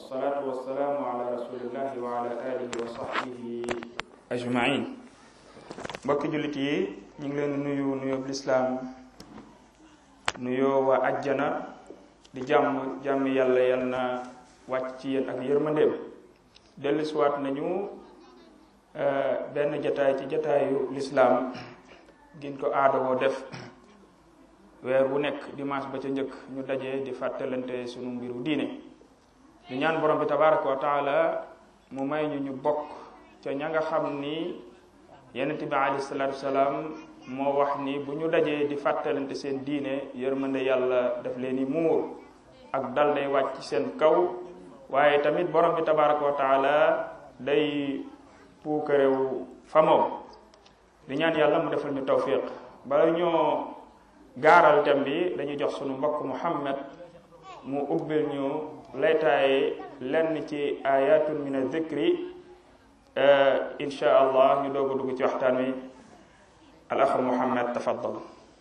والصلاة والسلام على رسول الله وعلى آله وصحبه أجمعين mbokki jullit yi ñu ngi leen nuyu nuyoo lislaam nuyoo waa ajjana di jàmm jàmm yàlla yal na wàcc ci yéen ak yërmandeem dellusiwaat nañu benn jataay ci jataayu lislaam giñ ko aadawoo def weer wu nekk dimanche ba ca njëkk ñu daje di fàttalante sunu mbiru diine di ñaan borom bi tabaraka wa taala mu may ñu ñu bokk ca ña nga xam ni yonent bi alayhi salaatu salaam moo wax ni bu ñu dajee di fàttalante seen diine yërmande yàlla daf leen i muur ak dal day wàcc seen kaw waaye tamit borom bi tabaraka wa taala day puukarew fa moom di ñaan yàlla mu defal ñu tawfiq bala ñoo gaaral tem bi dañuy jox sunu mbokk muhammad mu ubbil ñu laytaaye lenn ci ayatun min adh-dhikri insha allah ñu doog a dugg ci waxtaan wi al axu muhammad tafaddal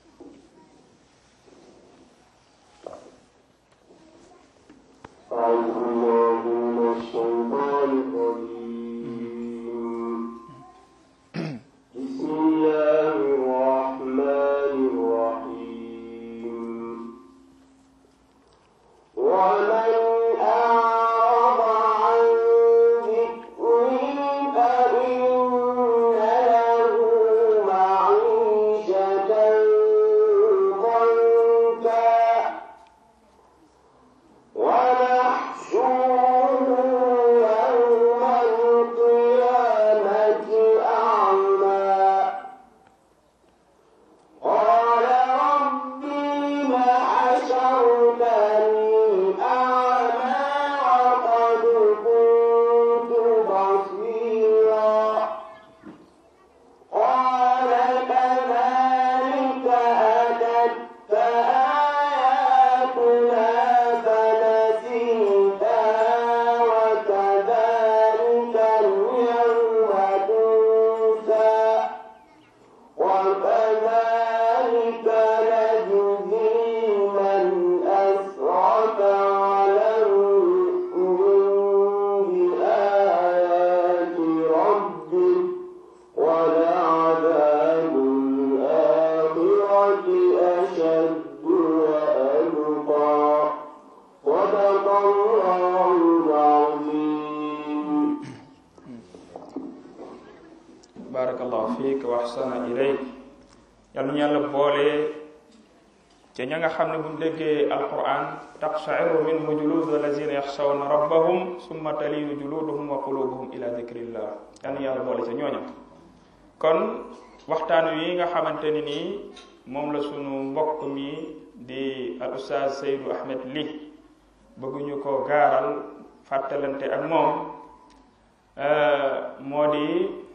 أعوذ بالله من الشيطان الرجيم بسم الله الرحمن الرحيم ومن أعرض عن ذكري فإن له معيشة ضنكا ونحشره يوم القيامة أعمى قال رب لم حشرتني أعمى وقد كنت بصيرا قال كذلك أتتك آياتنا فنسيتها وكذلك اليوم تنسى وكذلك نجزي من أسرف ولم يؤمن بآيات ربه ولعذاب الآخرة أشد وأبقى صدق الله العظيم barakallahu fiik wa ahsana ilayk yal nañu yàlla boole ca ña nga xam ne buñ déggee alquran taqshairu minhu juludu allazina yaxshawna rabbahum summa talinu juluduhum wa qulubuhum ila dikrillah yal nañu yàlla boole ca ñooña kon waxtaan wi nga xamante ni nii moom la sunu mbokk mi di al ustaaz Seydou Ahmed Ly bëgguñu ko gaaral fàttalante ak moom moo di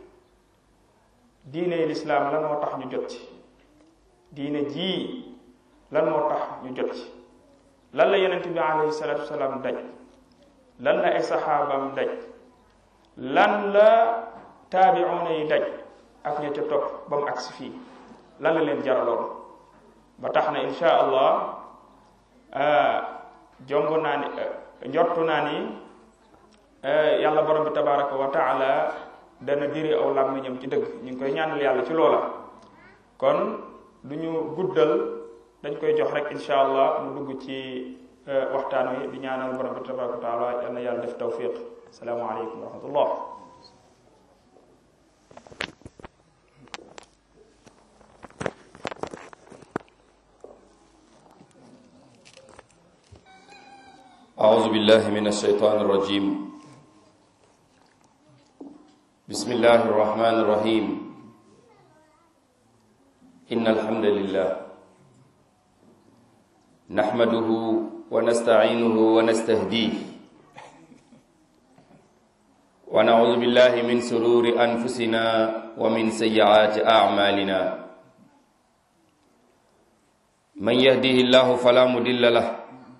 diine lislaam lan moo tax ñu jot ci diine jii lan moo tax ñu jot ci lan la yonent bi alayhi salaatu wasalaam daj lan la ay saxaabam daj lan la taabiuuna yi daj ak ña ca topp ba mu agsi fii lan la leen jaraloon ba tax na insha allah jomb naa ni njortu naa ni yàlla borom bi tabaraka wa taala dana diri aw làmmiñam ci dëgg ñu ngi koy ñaanal yàlla ci loola kon du ñu guddal dañ koy jox rek insha allah mu dugg ci waxtaan wi di ñaanal borom bi tabaraka wa taala yal na yàlla def tawfiq asalaamu aleykum wa rahmatullah أعوذ بالله من الشيطان الرجيم بسم الله الرحمن الرحيم إن الحمد لله نحمده ونستعينه ونستهديه ونعوذ بالله من سرور أنفسنا ومن سيئات أعمالنا من يهديه الله فلا مضل له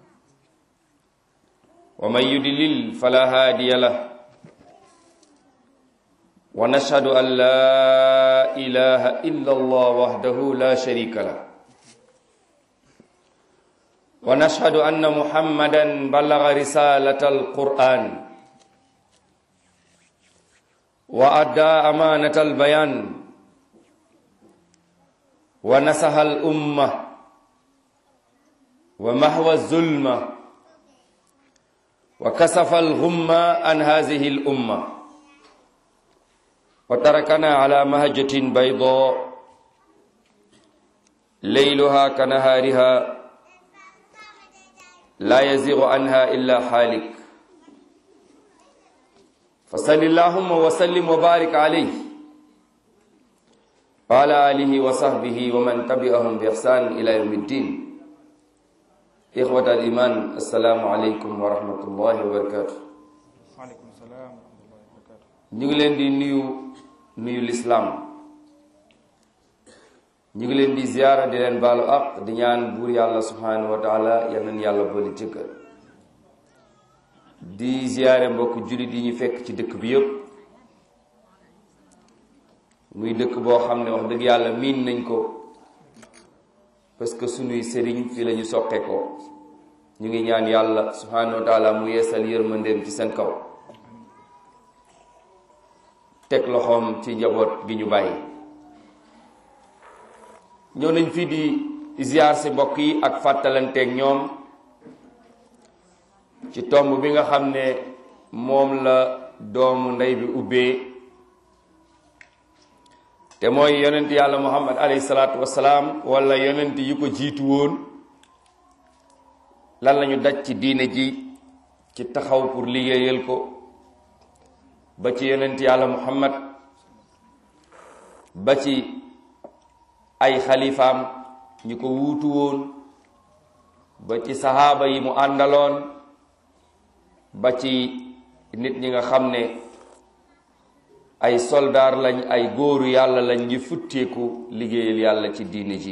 ومن يدلل فلا هادي له ونشهد أن لا إله إلا الله وحده لا شريك له ونشهد أن محمدا بلغ رسالة القرآن وأدى أمانة البيان ونصح الأمة ومحو الظلمة وكسف الغمة عن هذه الأمة وتركنا على مهجة بيضاء ليلها كنهارها لا يزيغ عنها إلا حالك فصل اللهم وسلم وبارك عليه وعلى آله وصحبه ومن تبعهم بإحسان إلى يوم الدين إخوة الإيمان السلام عليكم ورحمة الله وبركاته waaleykum salaam wa rahmatullahi wa barakatu ñu ngi leen di nuyu nuyu lislaam ñu ngi leen di ziyaara di leen baalu ak di ñaan buur yàlla subhanahu wa taala yal nañu yàlla boole jëkkal di ziyaare mbokk jullit yi ñu fekk ci dëkk bi yëpp muy dëkk boo xam ne wax dëgg yàlla miin nañ ko parce que sunuy sëriñ fi la ñu soqe ko ñu ngi ñaan yàlla subhanahu wa taala mu yeesal yërmandeem ci seen kaw teg loxoom ci njaboot gi ñu bàyyi ñëw nañ fii di ziar si mbokk yi ak fàttalanteeg ñoom ci tomb bi nga xam ne moom la doomu ndey bi ubbee te mooy yonent yàlla muhammad alayhi salaatu wasalaam wala yonent yi ko jiitu woon lan lañu daj ci diine ji ci taxaw pour liggéeyal ko ba ci yonent yàlla muhammad ba ci ay xalifaam ñi ko wuutu woon ba ci saxaaba yi mu àndaloon ba ci nit ñi nga xam ne ay soldaar lañ ay góoru yàlla lañ ñi futteeku liggéeyal yàlla ci diine ji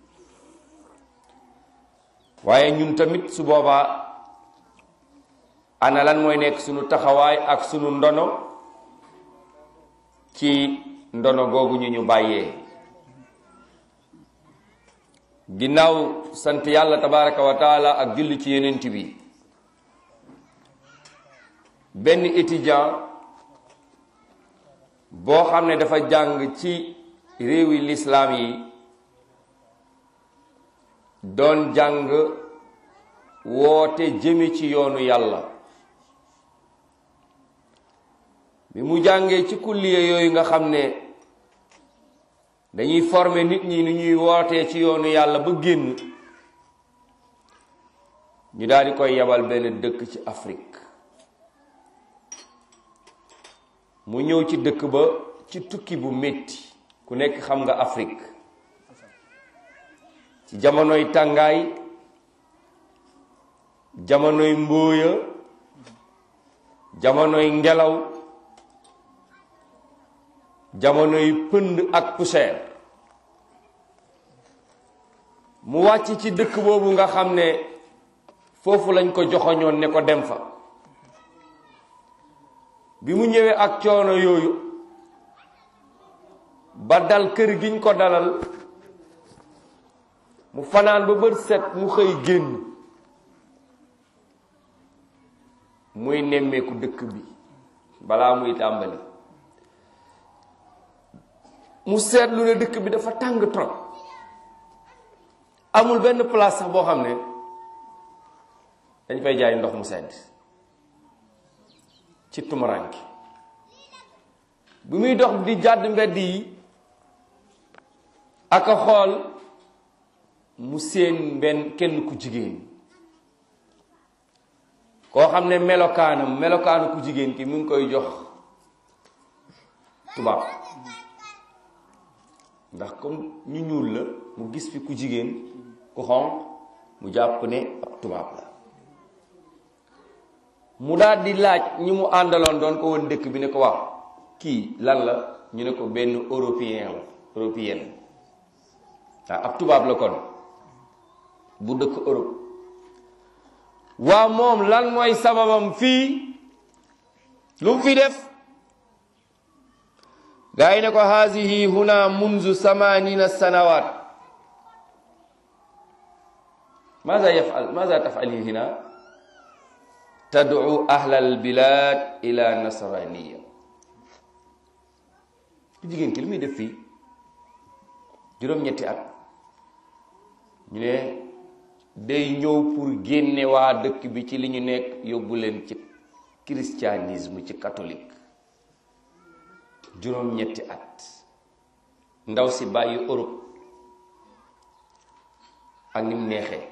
waaye ñun tamit su boobaa ana lan mooy nekk sunu taxawaay ak sunu ndono ci ndono googu ñu ñu bàyyee ginnaaw sant yàlla tabaraka wa taala ak julli ci yenent bi benn étudiant boo xam ne dafa jàng ci réewi lislaam yi doon jàng woote jëme ci yoonu yàlla bi mu jàngee ci kulliya yooyu nga xam ne dañuy former nit ñi ni ñuy wootee ci yoonu yàlla ba génn ñu daal di koy yebal benn dëkk ci Afrique mu ñëw ci dëkk ba ci tukki bu metti ku nekk xam nga Afrique ci jamonoy tàngaay jamonoy mbóoya jamonoy ngelaw jamonoy pënd ak poussière mu wàcc ci dëkk boobu nga xam ne foofu lañ ko joxoñoon ne ko dem fa bi mu ñëwee ak coono yooyu ba dal kër giñ ko dalal mu fanaan ba bët set mu xëy génn muy nemmeeku dëkk bi balaa muy tàmbali mu seetlu ne dëkk bi dafa tàng trop amul benn place sax boo xam ne dañ fay jaay ndox mu sedd ci tumuranki bi muy dox di jàdd mbedd yi ak a xool mu seen benn kenn ku jigéen koo xam ne melokaanam melokaanu ku jigéen ki mu ngi koy jox tubaab ndax comme ñu ñuul la mu gis fi ku jigéen ku xonq mu jàpp ne ab tubaab la mu daal di laaj ñi mu àndaloon doon ko woon dëkk bi ne ko waaw kii lan la ñu ne ko benn européen la européenne waaw ab tubaab la kon bu dëkk Europe waa moom lan mooy sababam fii lu mu fi def gaa yi ne ko haasihi huna munzu samanina sanawat maza yafal maza tafali hina tad'u ahla albilad ila nasraniya ku jigéen ki li muy def fii juróom-ñetti at ñu ne day ñëw pour génne waa dëkk bi ci li ñu nekk yóbbu leen ci christianisme ci catholique juróom-ñetti at ndaw si bàyyi Europe ak ni mu neexee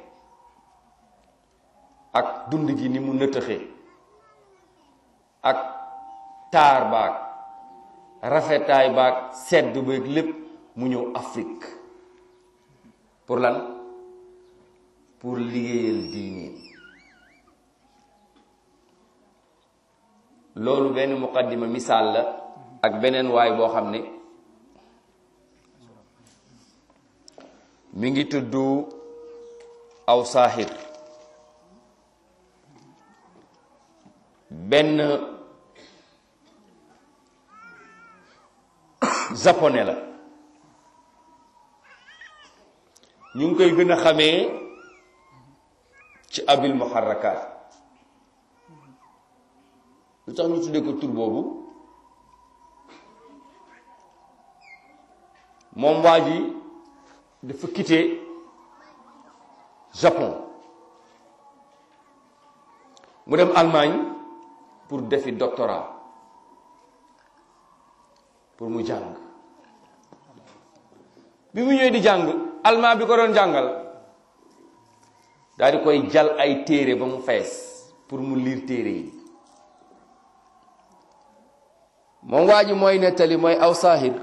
ak dund gi ni mu nëtëxee ak taar baag rafetaay baag sedd baag lépp mu ñëw Afrique pour lan pour liggéeyal diine loolu benn muqaddima misaal la ak beneen waay boo xam ne mi ngi tudd aw saaxir benn japonais la ñu ngi koy gën a xamee ci abil muharrakat lu tax ñu tuddee ko tur boobu moom waa ji dafa quitté Japon mu dem Allemagne pour defi doctorat pour mu jàng bi mu ñëwee di jàng allemand bi ko doon jàngal daal di koy jal ay téere ba mu fees pour mu liir téere yi moom waa ji mooy nettali mooy aw saahir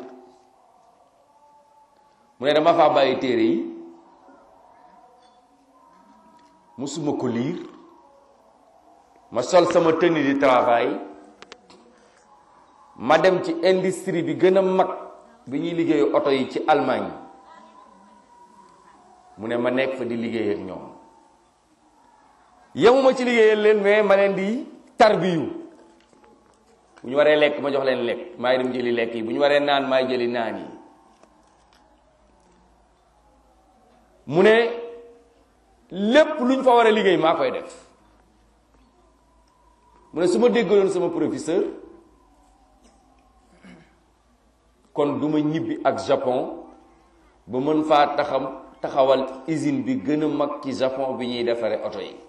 mu ne dama faa bàyyi téere yi musuma ko liir ma sol sama tenue de travail ma dem ci industrie bi gën a mag bi ñuy liggéeyu oto yi ci Allemagne mu ne ma nekk fa di liggéey ak ñoom yemuma ci liggéeyal leen mais ma leen di tarbiyu bu ñu waree lekk ma jox leen lekk maay dem jëli lekk yi bu ñu waree naan maay jëli naan yi mu ne lépp lu ñu fa war a liggéey maa koy def mu ne su ma déggaloon sama professeur kon du ma ñibbi ak Japon ba mën faa taxam taxawal usine bi gën a mag ci Japon bi ñuy defaree oto yi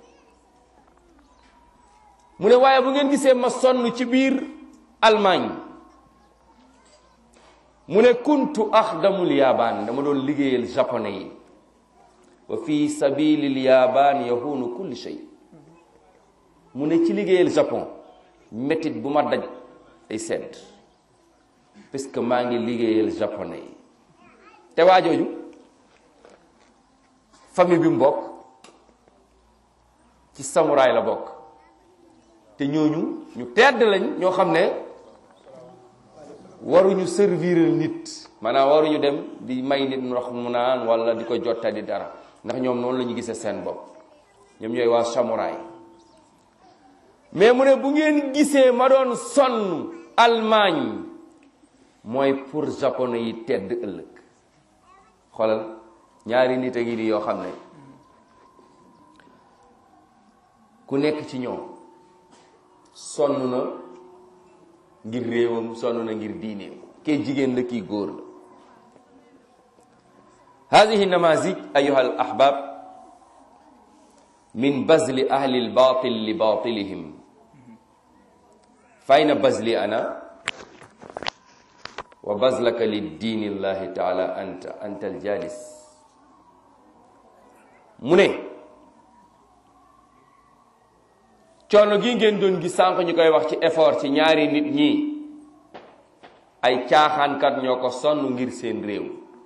mu ne waaye bu ngeen gisee ma sonn ci biir Allemagne mu ne kuntu axdamul yaabaan dama doon liggéeyal japonais yi wa fi sabilil yaabaan yahunu kulli shay mu ne ci liggéeyal Japon métit bu ma daj ay sedd parce que maa ngi liggéeyal japonais yi te waa jooju famille bi mu bokk ci samuraay la bokk te ñooñu ñu tedd lañ ñoo xam ne waruñu servir nit maanaam waruñu dem di may nit ndox mu naan wala di ko jotta di dara ndax ñoom noonu la ñu gisee seen bopp ñoom ñooy waa samuraay mais mu ne bu ngeen gisee ma doon sonn Allemagne mooy pour japonais yi tedd ëllëg xoolal ñaari nit a ngi nii yoo xam ne ku nekk ci ñoom sonn na ngir réewam sonn na ngir diineem kee jigéen la kii góor la hadihi namazij ayuha al ahbab min bazli ahli al batil li batilihim fayna bazli ana wa bazlaka li diini llahi taala anta anta al jalis mu ne coono gi ngeen doon gis sànq ñu koy wax ci effort ci ñaari nit ñi ay caaxaankat ñoo ko sonn ngir seen réew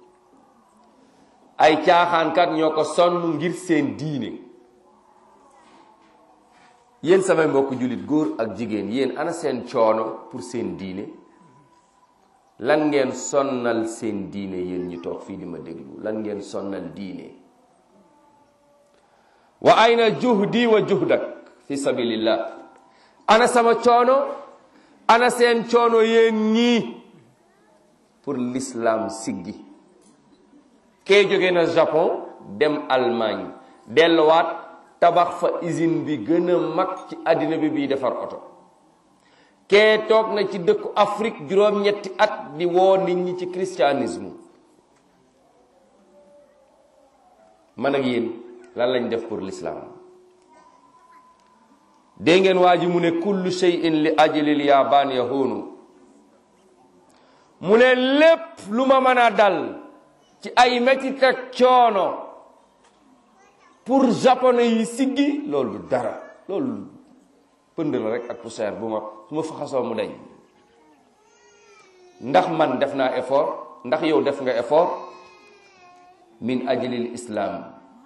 ay caaxaankat ñoo ko sonn ngir seen diine yéen samay mbokk jullit góor ak jigéen yéen ana seen coono pour seen diine lan ngeen sonnal seen diine yéen ñu toog fii di ma déglu lan ngeen sonnal diine wa ayna juhdi wa juhdak fi sabilillah ana sama coono ana seen coono yéen ñii pour l'islam siggi kee jóge na Japon dem Allemagne delluwaat tabax fa usine bi gën a mag ci àddina bi bii defar oto kee toog na ci dëkku Afrique juróom-ñetti at di woo nit ñi ci christianisme man ak yéen lan lañ def pour l'islam dégg ngeen waa ji mu ne kullu shay'in li ajlil yaabaan yahunu mu ne lépp lu ma mën a dal ci ay metit ak coono pour japonais yi siggi loolu du dara loolu pënd la rek ak poussière bu ma su ma faxasoo mu dañ ndax man def naa effort ndax yow def nga effort min ajlil islam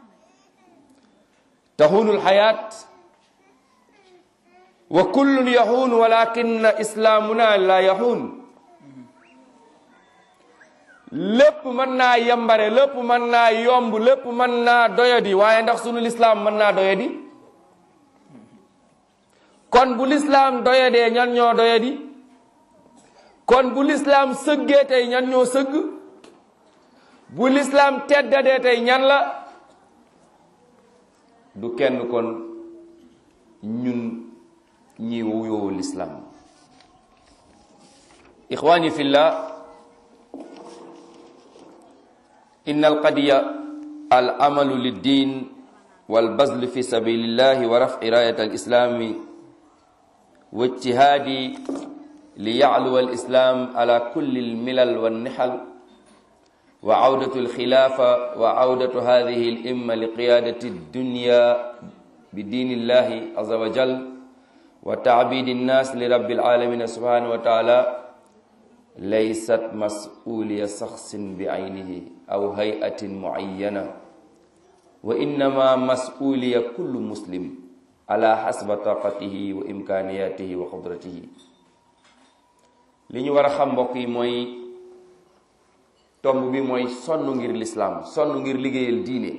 tahunul xayaat wa kullun yaxuun walakin islaamuna la yaxuun lépp mën naa yambare lépp mën naa yomb lépp mën naa doyadi waaye ndax sunu lislaam mën naa doyadi kon bu lislaam doyadee ñan ñoo doyadi kon bu lislaam sëggee tey ñan ñoo sëgg bu lislaam teddadee tey ñan la du kenn kon ñun ñi wuyoo lislaam ixwaani fillah إن القضية العمل للدين والبذل في سبيل الله ورفع راية الإسلام واجتهاد ليعلو الإسلام على كل الملل والنحل وعودة الخلافة وعودة هذه الإمة لقيادة الدنيا بدين الله عز وجل وتعبيد الناس لرب العالمين سبحانه وتعالى ليست مسؤولية شخص بعينه أو هيئة معينة وإنما مسؤولية كل مسلم على حسب طاقته وإمكانياته وقدرته li ñu war a xam mbokk yi mooy tomb bi mooy sonn ngir lislaam sonn ngir liggéeyal diine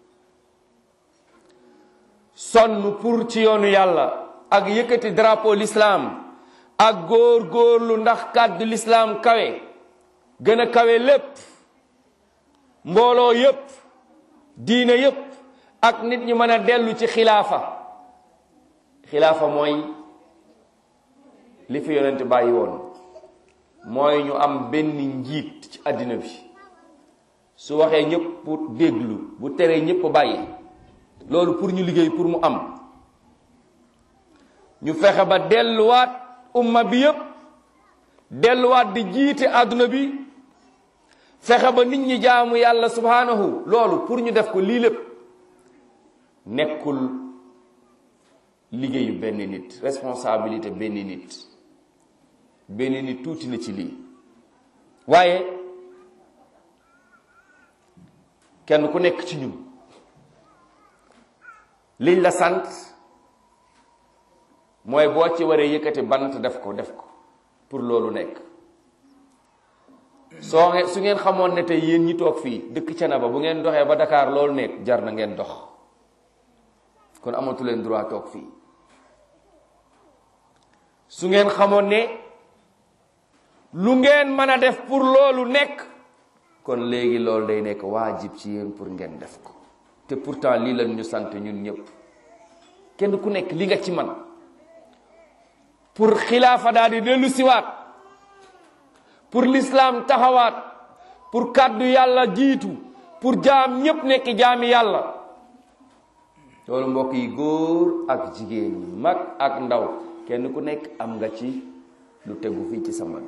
sonn pour ci yoonu yàlla ak yëkkati drapeau lislaam ak góor góorlu ndax kàddu lislaam kawe gën a kawe lépp mbooloo yépp diine yépp ak nit ñi mën a dellu ci xilaafa xilaafa mooy li fi yonent bàyyi woon mooy ñu am benn njiit ci àddina bi su waxee ñëpp déglu bu teree ñëpp bàyyi loolu pour ñu liggéey pour mu am ñu fexe ba delluwaat umma bi yépp delluwaat di jiite àdduna bi fexe ba nit ñi jaamu yàlla subhanahu loolu pour ñu def ko lii lépp nekkul liggéeyu benn nit responsabilité benn nit benn nit tuuti na ci lii waaye kenn ku nekk ci ñun liñ la sant mooy boo ci waree yëkkati bant def ko def ko pour loolu nekk soo ngeen su ngeen xamoon ne tey yéen ñi toog fii dëkk Thiénaba bu ngeen doxee ba Dakar loolu nekk jar na ngeen dox kon amatu leen droit toog fii su ngeen xamoon ne lu ngeen mën a def pour loolu nekk kon léegi loolu day nekk waajib ci yéen pour ngeen def ko te pourtant lii lañ ñu sant ñun ñëpp kenn ku nekk li nga ci man pour xilaafa daal di dellu siwaat pour l'islam taxawaat pour kàddu yàlla jiitu pour jaam ñépp nekk jaami yàlla loolu mbokk yi góor ak jigéen ñi mag ak ndaw kenn ku nekk am nga ci lu tegu fii ci sa mag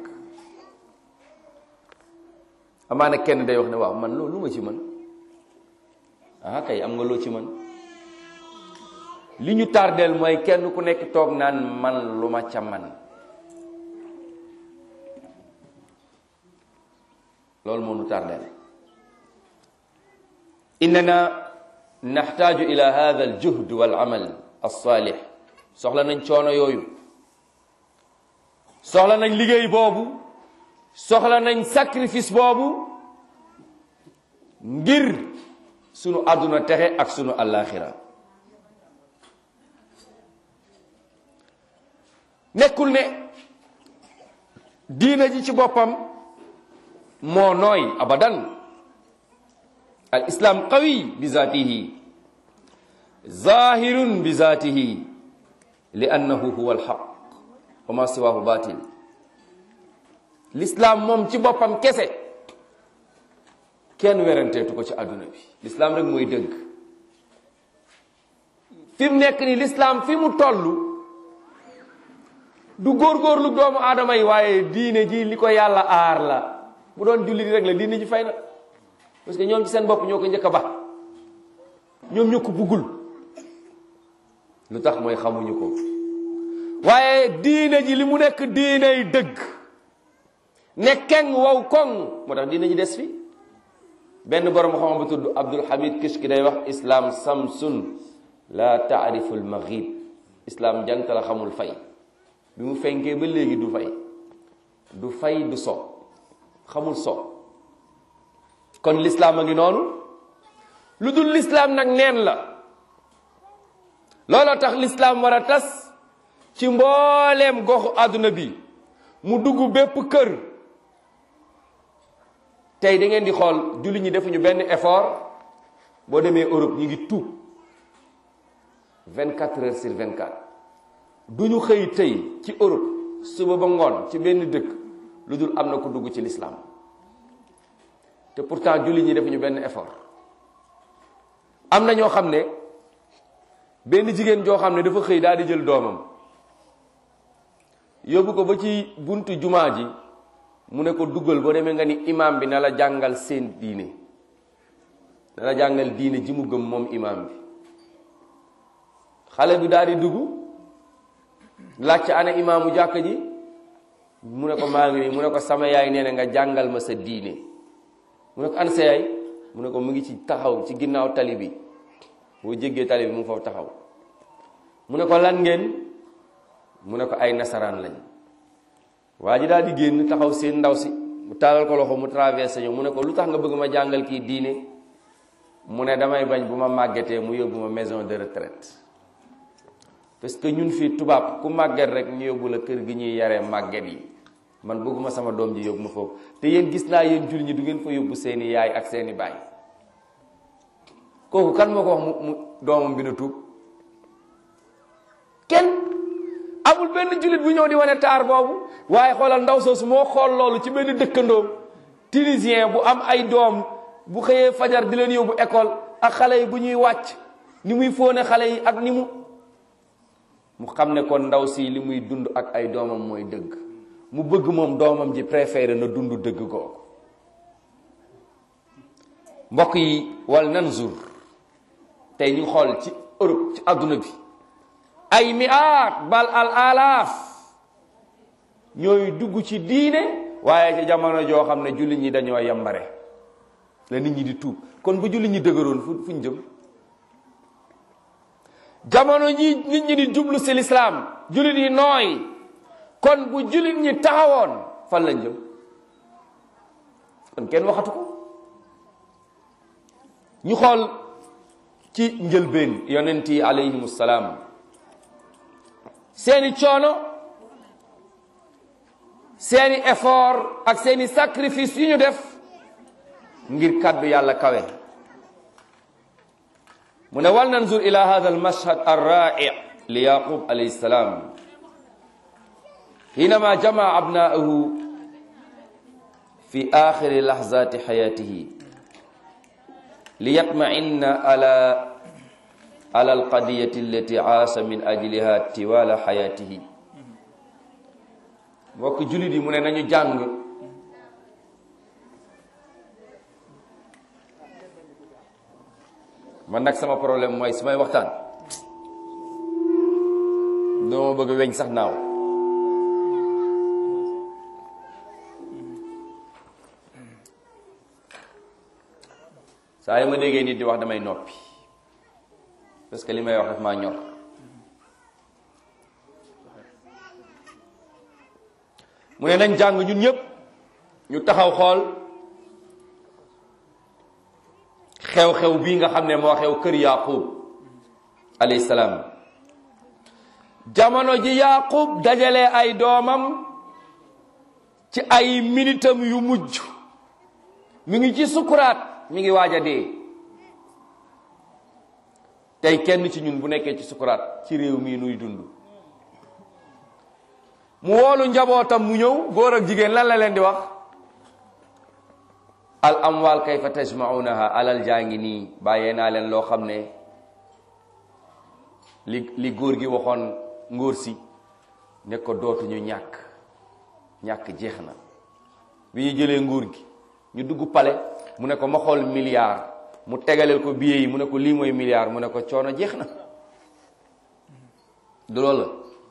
amaana kenn day wax ne waaw man loolu lu ma ci mën ah kay am nga loo ci mën li ñu tardeel mooy kenn ku nekk toog naan man lu ma ca man loolu moo nu tardeel innana naxtaaju ila hada al juhd wal amal alsaalix soxla nañ coono yooyu soxla nañ liggéey boobu soxla nañ sacrifice boobu ngir sunu àdduna texe ak sunu àllaaxira nekkul ne diina ji ci boppam moo nooy abadan al islam qawi bi zaatihi zahirun bi zatihi li annahu huwa alxaq wa ma siwahu batil l'islam moom ci boppam kese kenn weranteetu ko ci àdduna bi l'islam rek mooy dëgg fi mu nekk ni l'islam fi mu toll du góorgóorlu doomu aadama yi waaye diine ji li ko yàlla aar la bu doon jullit rek la diine ji fay na parce que ñoom ci seen bopp ñoo ko njëkk a ba ñoom ñoo ko buggul lu tax mooy xamuñu ko waaye diine ji li mu nekk diiney dëgg ne keng wow koŋ moo tax diine ji des fi benn borom xam bu tudd Abdul Hamid Kishki day wax islam samsun la taarifu al maghib islam jant la xamul fay bi mu fenkee ba léegi du fay du fay du so xamul so kon l'islam a ngi noonu lu dul l'islam nag neen la looloo tax l'islam war a tas ci mbooleem goxu àdduna bi mu dugg bépp kër tey da ngeen di xool julli ñi defuñu benn effort boo demee Europe ñu ngi tuub 24 heures sur 24 du ñu xëy tey ci Europe suba ba ngoon ci benn dëkk lu dul am na ku dugg ci l'islam te pourtant julli ñi defuñu benn effort am na ñoo xam ne benn jigéen joo xam ne dafa xëy daal di jël doomam yóbbu ko ba ci buntu jumaa ji mu ne ko duggal boo demee nga ni imam bi na la jàngal seen diine na la jàngal diine ji mu gëm moom imam bi xale bi daal di dugg laajte ana imaamu jàkk ji mu ne ko maa ngi nii mu ne ko sama yaay nee na nga jàngal ma sa diine mu ne ko ana sa yaay mu ne ko mu ngi ci taxaw ci ginnaaw tali bi boo jéggee tali bi mu ngi foofu taxaw mu ne ko lan ngeen mu ne ko ay nasaraan lañ waa ji daal di génn taxaw seen ndaw si mu taalal ko loxo mu traversé ñu mu ne ko lu tax nga bëgg ma jàngal kii diine mu ne damay bañ bu ma màggetee mu yóbbu ma maison de retraite parce que ñun fii tubaab ku màgget rek ñu yóbbu la kër gi ñuy yaree màgget yi man bëgguma sama doom ji yóbbu ma foofu te yéen gis naa yéen jul ñi du ngeen fa yóbbu seeni yaay ak seeni baay kooku kan moo ko wax mu mu doomam bi na tuub kenn amul benn jullit bu ñëw di wane taar boobu waaye xoolal ndaw soosu moo xool loolu ci benn dëkkandoom tunisien bu am ay doom bu xëyee fajar di leen yóbbu école ak xale yi bu ñuy wàcc ni muy fóone xale yi ak ni mu mu xam ne kon ndaw si li muy dund ak ay doomam mooy dëgg mu bëgg moom doomam ji préféré na dund dëgg googu mbokk yi wal nanzur tey ñu xool ci Europe ci àdduna bi ay mi'aat bal al alaaf ñooy dugg ci diine waaye ci jamono joo xam ne jullit ñi dañoo yambare la nit ñi di tuub kon bu jullit ñi dëgëroon fu fu ñu jëm jamono ñi nit ñi di jublu si lislaam jullit yi nooy kon bu jullit ñi taxawoon fan lañ jëm kon kenn waxatu ko ñu xool ci njëlbeen yonent yi alayhimu salaam seeni coono seeni effort ak seeni sacrifice yu ñu def ngir kàddu yàlla kawe mu ne wal nanzur ila hada almashhad arra'i li yaqub alayhi salam حينما جمع أبناءه في آخر لحظات حياته ليطمئن على على القضية التي عاش من أجلها طوال حياته mbokk jullit yi mu ne nañu jàng man nag sama problème mooy su may waxtaan doo bëgg weñ sax naaw saa yi ma déggee nit di wax damay noppi parce que li may wax daf maa ñor mu ne nañ jàng ñun ñëpp ñu taxaw xool xew-xew bii nga xam ne moo xew kër yaqub alayhi salaam jamono ji yaqub dajale ay doomam ci ay minitam yu mujj mi ngi ci sukuraat mi ngi waaj a dee tey kenn ci ñun bu nekkee ci sukuraat ci réew mii nuy dund mu woolu njabootam mu ñëw góor ak jigéen lan la leen di wax al amwal kayfa tajmaunaha alal jaa ngi nii bàyyee naa leen loo xam ne li li góor gi waxoon ngóor si ne ko dootuñu ñàkk ñàkk jeex na bi ñu jëlee nguur gi ñu dugg pale mu ne ko ma xool milliard mu tegaleel ko billet yi mu ne ko lii mooy milliard mu ne ko coono jeex na du loolu la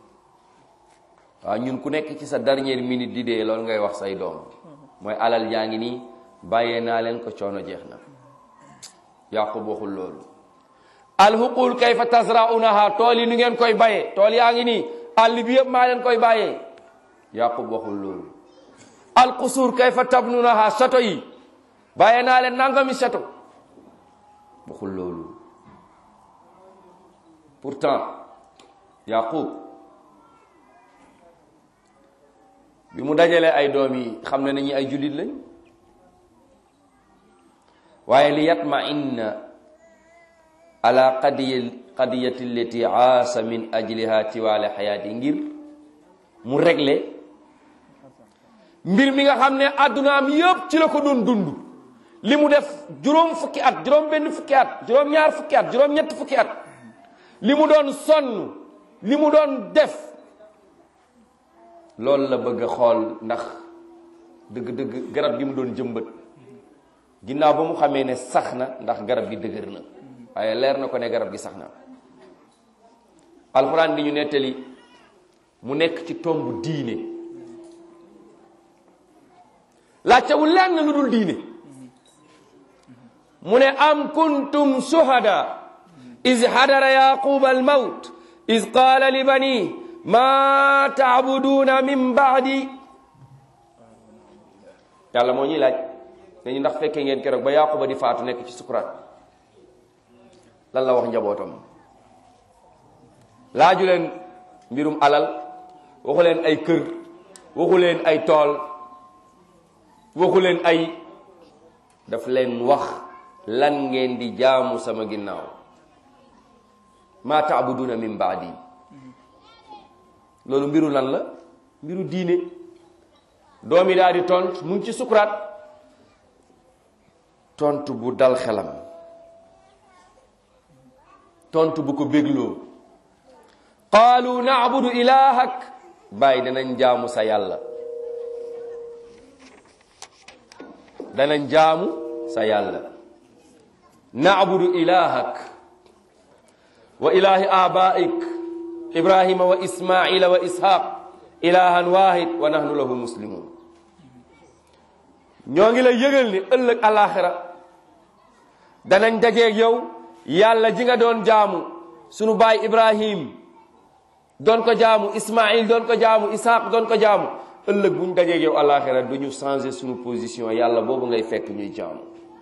waaw ñun ku nekk ci sa dernière minute di dee loolu ngay wax say doom mooy alal jaa ngi nii bàyyee naa leen ko coono jeex na yaqub waxul loolu alhuqul kayfa tasraunaha tool yi nu ngeen koy bayee tool yaa ngi nii àll bi yëpp maa leen koy bàyyee yaqub waxul loolu alqusuur kayfa tabnunaha château yi bàyyee naa leen nangami château waxul loolu pourtant yaqub bi mu dajalee ay doom yi xam ne nañu ay jullit lañ waaye li yatma inna ala qadiya qadiyati allati aasa min ajliha tiwaale xayaati ngir mu régler mbir mi nga xam ne addunaam yëpp ci la ko doon dund li mu def juróom fukki at juróom benn fukki at juróom ñaar fukki at juróom ñett fukki at li mu doon sonn li mu doon def loolu la bëgg a xool ndax dëgg-dëgg garab gi mu doon jëmbat ginnaaw ba mu xamee ne sax na ndax garab gi dëgër na waaye leer na ko ne garab gi sax na alxuraan di ñu nettali mu nekk ci tomb diine laajtewul lenn lu dul diine mu ne am kuntum shuhada iz hadara yaquba almawt iz qaala li bani ma taabuduuna min baadi yàlla moo ñuy laaj dañu ndax fekkee ngeen keroog ba yaquba di faatu nekk ci sukuraat lan la wax njabootam laaju leen mbirum alal waxu leen ay kër waxu leen ay tool waxu leen ay daf leen wax lan ngeen di jaamu sama ginnaaw ma taabuduna min baadi loolu mbiru lan la mbiru diine doomi daal di tont mu ngi ci sukuraat tontu bu dal xelam tontu bu ko bégloo qaalu naabudu ilahak bàyyi danañ jaamu sa yàlla danañ jaamu sa yàlla naabudu ilahak wa ilahi abaik ibrahima wa ismaila wa ishaq ilahan wahid wa nahnu lahu muslimun ñoo ngi lay yëgal ni ëllëg alaxira danañ dajeeg yow yàlla ji nga doon jaamu sunu baay ibrahim doon ko jaamu ismail doon ko jaamu ishaq doon ko jaamu ëllëg bu ñu dajeeg yow alaxira du ñu changer sunu position yàlla boobu ngay fekk ñuy jaamu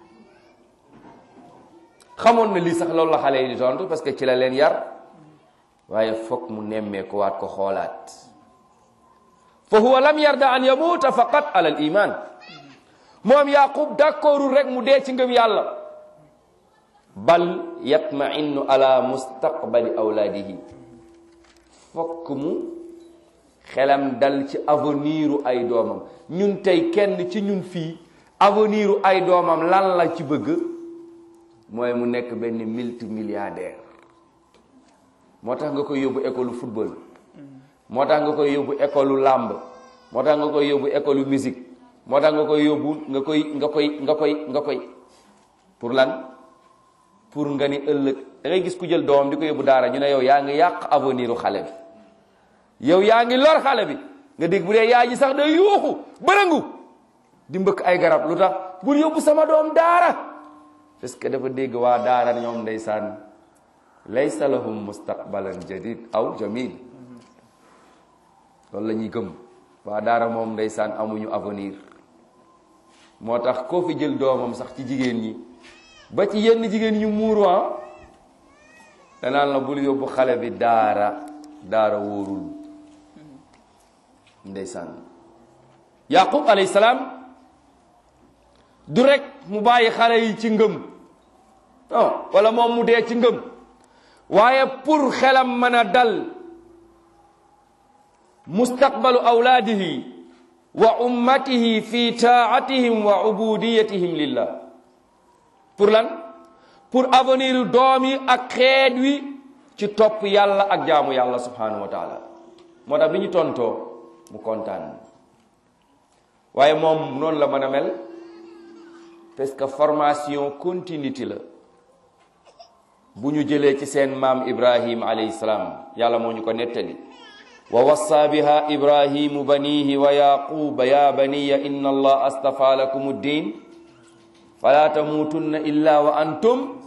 xamoon na lii sax loolu la xale yi di tontu parce que ci la leen yar waaye foog mu nemmee ko waat ko xoolaat fa huwa lam yarda an yamuuta faqat ala al iman moom yaqub d'accordul rek mu dee ci ngëm yàlla bal yatmainu ala mustaqbali awlaadihi fokk mu xelam dal ci aveniru ay doomam ñun tey kenn ci ñun fii aveniru ay doomam lan la ci bëgg mooy mu nekk benn multimilliardaire moo tax nga koy yóbbu école football moo tax nga koy yóbbu école làmb moo tax nga koy yóbbu école musique moo tax nga koy yóbbu nga koy nga koy nga koy nga koy pour lan pour nga ni ëllëg da ngay gis ku jël doomam di ko yóbbu daara ñu ne yow yaa ngi yàq avenir u xale bi yow yaa ngi lor xale bi nga dégg bu dee yaay ji sax day yuuxu bërëngu di mbëkk ay garab lu tax bul yóbbu sama doom daara parce que dafa dégg waa daara ñoom ndeysaan laysa lahum mustaqbalan jadid aw jamil loolu la ñuy gëm waa daara moom ndeysaan amuñu avenir moo tax koo fi jël doomam sax ci jigéen ñi ba ci yenn jigéen ñu muuru danaan la bul yóbbu xale bi daara daara wóorul ndeysaan yaqub alayhi salaam du rek mu bàyyi xale yi ci ngëm non wala moom mu dee ci ngëm waaye pour xelam mën a dal mustaqbalu awlaadihi wa ummatihi fi taatihim wa ubudiyatihim lillah pour lan pour avenir doom yi ak xeet wi ci topp yàlla ak jaamu yàlla subhanahu wa taala moo tax bi ñu tontoo mu kontaan waaye moom noonu la mën a mel parce que formation continuité la bu ñu jëlee ci seen maam ibrahim alayhi salaam yàlla moo ñu ko nettali wa wassa biha ibrahimu banihi wa yaquba ya baniya inna allah astafa lakum ddin fala tamutunna illa wa antum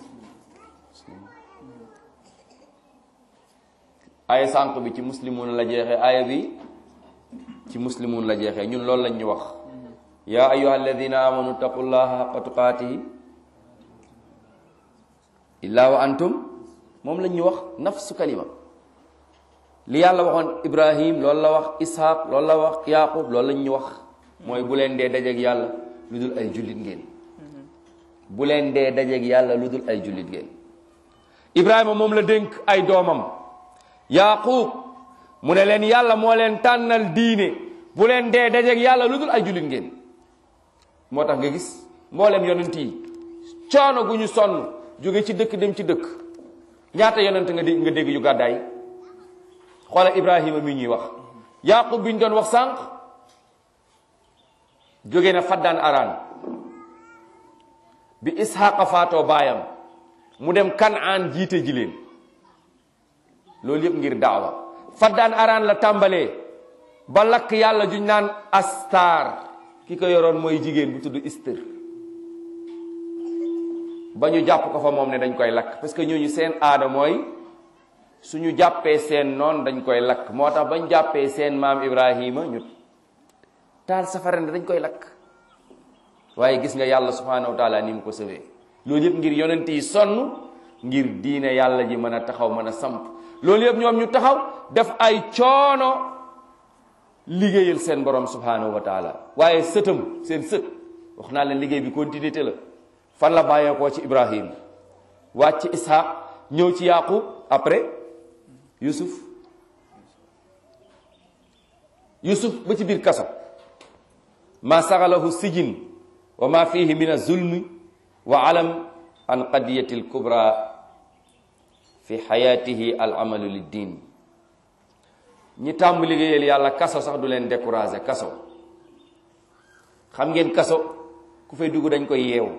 aya sànq bi ci muslimun la jeexee aya bi ci muslimun la jeexee ñun loolu lañ ñu wax ya ayuha alladina amanu taqullaha haqqa tuqatihi illa wa antum moom lañ ñu wax nafsu kalima li yàlla waxoon ibrahim loolu la wax ishaq loolu la wax yaqub loolu lañ ñu wax mooy bu leen dee dajeeg yàlla lu dul ay jullit ngeen bu leen dee dajeeg yàlla lu dul ay jullit ngeen ibrahima moom la dénk ay doomam yaqub mu ne leen yàlla moo leen tànnal diine bu leen dee dajeeg yàlla lu dul ay jullit ngeen moo tax nga gis mboolem yonent yi coono gu ñu sonn jóge ci dëkk dem ci dëkk ñaata yonent nga dégg nga dégg yu gàddaay xoola ibrahima mi ñuy wax yaqub bi ñu doon wax sànq jóge na faddaan araan bi ishaqa faatoo baayam mu dem kanaan jiite ji leen loolu yëpp ngir daawa faddaan araan la tàmbalee ba lakk yàlla juñ naan astar ki ko yoroon mooy jigéen bu tudd istir ba ñu jàpp ko fa moom ne dañ koy lakk parce que ñooñu seen aada mooy suñu jàppee seen noon dañ koy lakk moo tax bañ jàppee seen maam ibrahima ñu taal safara ne dañ koy lakk waaye gis nga yàlla subhanahu wa taala ni mu ko sëwee loolu yëpp ngir yonent yi sonn ngir diine yàlla ji mën a taxaw mën a samp loolu yëpp ñoom ñu taxaw def ay coono liggéeyal seen borom subhanahu wa taala waaye sëtam seen sët wax naa leen liggéey bi continuité la fan la bàyyeekoo ci ibrahim wàcc ci ishaq ñëw ci yaqub après yusuf yusuf ba ci biir kaso ma saxalahu sijin wa ma fihi min azulmi wa alam an qadiyati alkubra fi xayatihi al amalu liddin ñi tàmm liggéeyal yàlla kaso sax du leen découragé kaso xam ngeen kaso ku fay dugg dañ koy yeew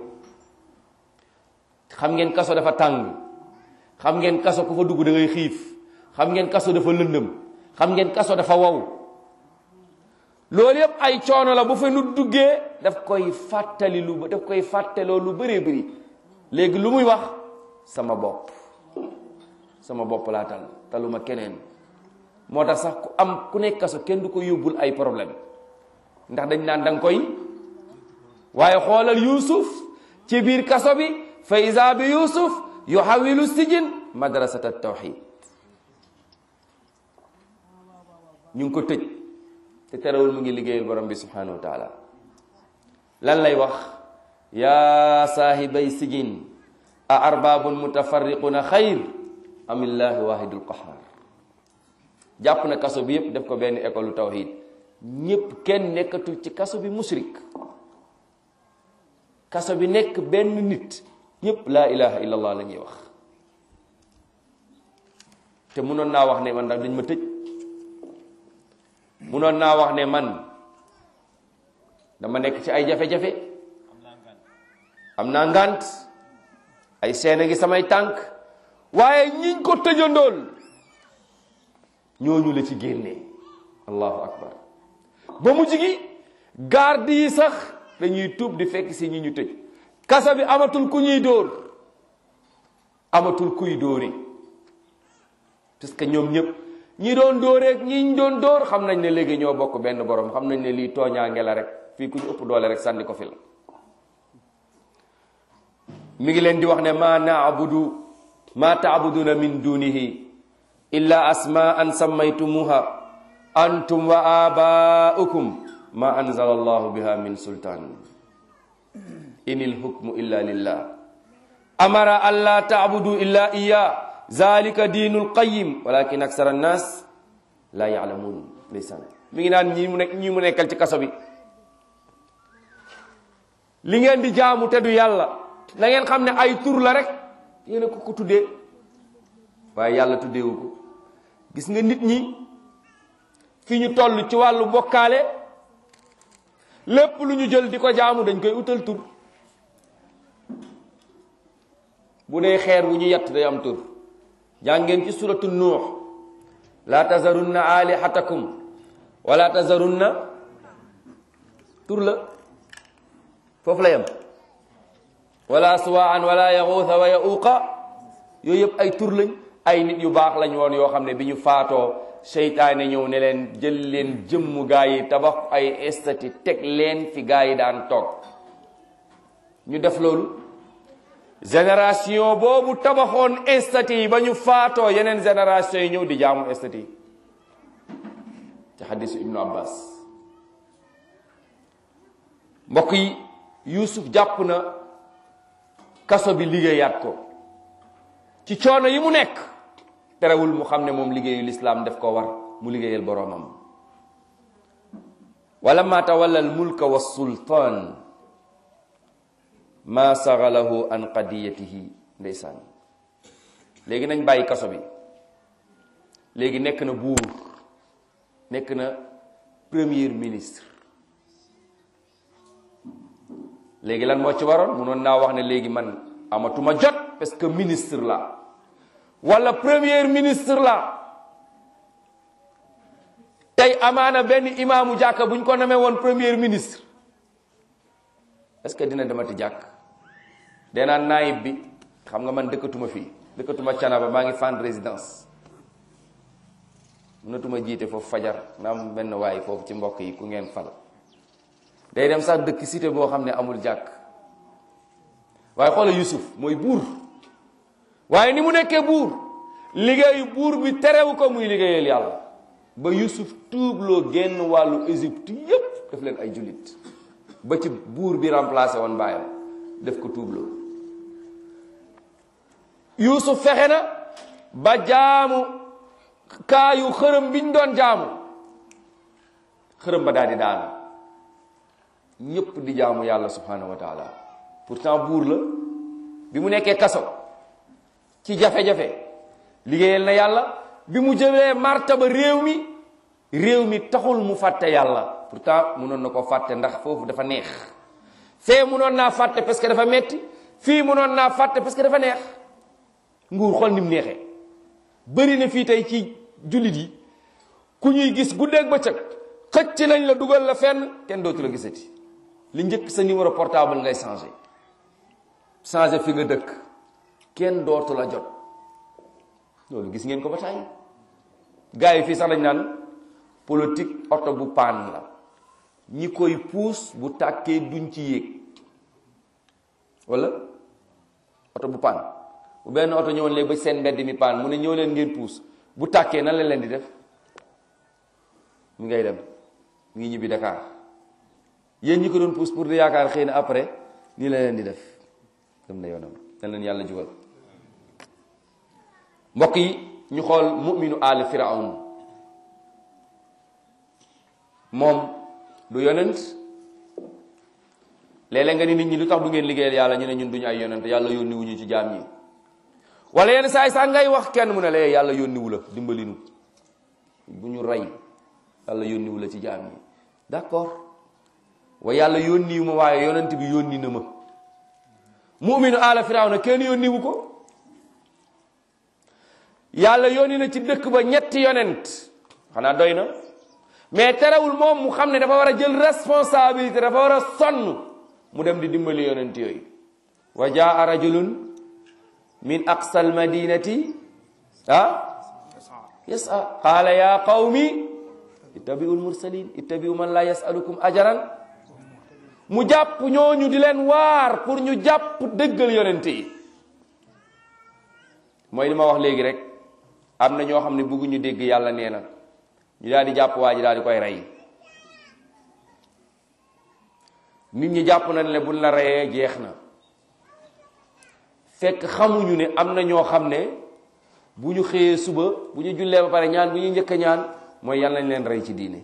xam ngeen kaso dafa tàng xam ngeen kaso ku fa dugg da ngay xiif xam ngeen kaso dafa lëndëm xam ngeen kaso dafa wow loolu yëpp ay coono la bu fa nu duggee daf koy fàttali lu daf koy fàttaloo lu bëree bëri léegi lu muy wax sama bopp sama bopp laa tal taluma keneen moo tax sax ku am ku nekk kaso kenn du ko yóbbul ay problème ndax dañ naan da nga koy waaye xoolal Yuusuf ci biir kaso bi fa isa bi Yuusuf yuhawilu sijin madrasata tawxid ñu ngi ko tëj te terewul mu ngi liggéeyal borom bi subhanahu wa taala lan lay wax yaa saahibay sijin a arbabun mutafarriquna xayr amillaahi wahidul qahar jàpp na kaso bi yépp def ko benn école tawhid ñépp kenn nekkatul ci kaso bi musrik kaso bi nekk benn nit ñépp laa ilaha illallah la ñuy wax te munoon naa wax ne man ndax dañ ma tëj munoon naa wax ne man dama nekk ci ay jafe-jafe am naa ngant ay seena ngi samay tànk waaye ñiñ ko tëjandool ñooñu la ci génnee allahu akbar ba mu jigi garde yi sax dañuy tuub di fekk si ñi ñu tëj kasa bi amatul ku ñuy dóor amatul kuy dóori parce que ñoom ñëpp ñi doon dóoreeg ñi doon dóor xam nañ ne léegi ñoo bokk benn borom xam nañ ne lii tooñaange la rek fii ku ñu ëpp doole rek sànni ko fi la mi ngi leen di wax ne ma naabudu ma taabuduna min dunihi illa asmaan sammaytumuha antum wa abaukum ma anzala allahu biha min sultan inil hukmu illa lillah amara an la taabudu illa iya zalika diinul qayim walakin aksara annas la yaalamuun ndeysaan mi ngi naan ñi mu nekk ñi mu nekkal ci kaso bi li ngeen di jaamu te du yàlla na ngeen xam ne ay tur la rek yéen a ko ko tuddee waaye yàlla tuddeewu ko gis nga nit ñi fi ñu toll ci wàllu bokkaale lépp lu ñu jël di ko jaamu dañ koy utal tur bu dee xeer wu ñu yett day am tur jàngeen ci suratu nuux la tazarunna alihatakum wala tazarunna tur la foofu la yem wala suwaan wala yaxuusa wa yaxuuqa yooyu yëpp ay tur lañ ay nit yu baax lañ woon yoo xam ne bi ñu faatoo seytaane ñëw ne leen jël leen jëmmu gaa yi tabax ay estati teg leen fi gaa yi daan toog ñu def loolu génération boobu tabaxoon estati yi ba ñu faatoo yeneen génération yi ñëw di jaamu estati yi ci xadisu ibnu abbas mbokk yi yusuf jàpp na kaso bi liggéeyaat ko ci coono yi mu nekk terewul mu xam ne moom liggéeyu lislaam def ko war mu liggéeyal boroomam wala ma tawalla al mulka wa sultaan ma sagalahu an qadiyatihi ndeysaan léegi nañ bàyyi kaso bi léegi nekk na buur nekk na premier ministre léegi lan moo ci waroon munoon naa wax ne léegi man amatuma jot parce que ministre la wala premier ministre la tey amaana benn imaamu jàkka bu ñu ko namee woon premier ministre est-ce que dina demati jàkk denaa naayib bi xam nga man dëkkatuma fii dëkkatuma canaba maa ngi fan résidence mënatuma jiite foofu fajar na am benn waay foofu ci mbokk yi ku ngeen fal day dem sax dëkk cité boo xam ne amul jàkk waaye xoola Yusuf mooy buur waaye ni mu nekkee buur liggéeyu buur bi terewu ko muy liggéeyal yàlla ba Yusuf tuubloo génn wàllu Égypte yépp def leen ay jullit ba ci buur bi remplacé woon baayam def ko tuubloo Yusuf fexe na ba jaamu kaayu xërëm biñ doon jaamu xërëm ba daal di daanu ñépp di jaamu yàlla subhanahu wa taala pourtant buur la bi mu nekkee kaso ci jafe-jafe liggéeyal na yàlla bi mu jëlee martaba réew mi réew mi taxul mu fàtte yàlla pourtant munoon na ko fàtte ndax foofu dafa neex fee munoon naa fàtte parce que dafa metti fii munoon naa fàtte parce que dafa neex nguur xool ni mu neexee bëri na fii tey ci jullit yi ku ñuy gis guddeeg bëccëg xëcc nañ la dugal la fenn kenn dootu la gisati li njëkk sa numéro portable ngay changé changé fi nga dëkk kenn dootu la jot loolu gis ngeen ko ba tàyyi gars yi fii sax dañ naan politique oto bu paan la ñi koy puus bu tàkkee duñ ci yéeg wala oto bu paan bu benn oto ñëwoon léegi ba seen mbedd mi paan mu ne ñëw leen ngeen puus bu tàkkee nan la leen di def mi ngay dem mi ngi ñibbi Dakar yéen ñi ko doon puus pour di yaakaar xëy na après nii la leen di def dem na yoonam nan leen yàlla jugal mbokk yi ñu xool mu'minu aali firawn moom du yonent léeg-léeg nga ni nit ñi lu tax du ngeen liggéeyal yàlla ñu ne ñun duñu ay yonent yàlla yónni wuñu ci jaam ñi wala yenn saa yi sax ngay wax kenn mu ne la yàlla yónniwu la dimbali nu bu ñu rey yàlla yónniwu la ci jaam ñi d'accord wa yàlla yónniwu ma waaye yonent bi yónni na ma mu'minu aala firawna kenn yónniwu ko yàlla yónni na ci dëkk ba ñetti yonent xanaa doy na mais terewul moom mu xam ne dafa war a jël responsabilité dafa war a sonn mu dem di dimbali yonent yooyu wa jaa rajulun min aqsa almadinati ah yasa qaala ya qawmi ittabi'u almursalin ittabi'u man la yasalukum ajaran mu jàpp ñooñu di leen waar pour ñu jàpp dëggal yonent yi mooy li ma wax léegi rek am na ñoo xam ne bëgguñu dégg yàlla nee na ñu daal di jàpp waa ji daal di koy rey nit ñi jàpp nañ ne buñ la reyee jeex na fekk xamuñu ne am na ñoo xam ne bu ñu xëyee suba bu ñu jullee ba pare ñaan bu ñu njëkk a ñaan mooy yal nañ leen rey ci diine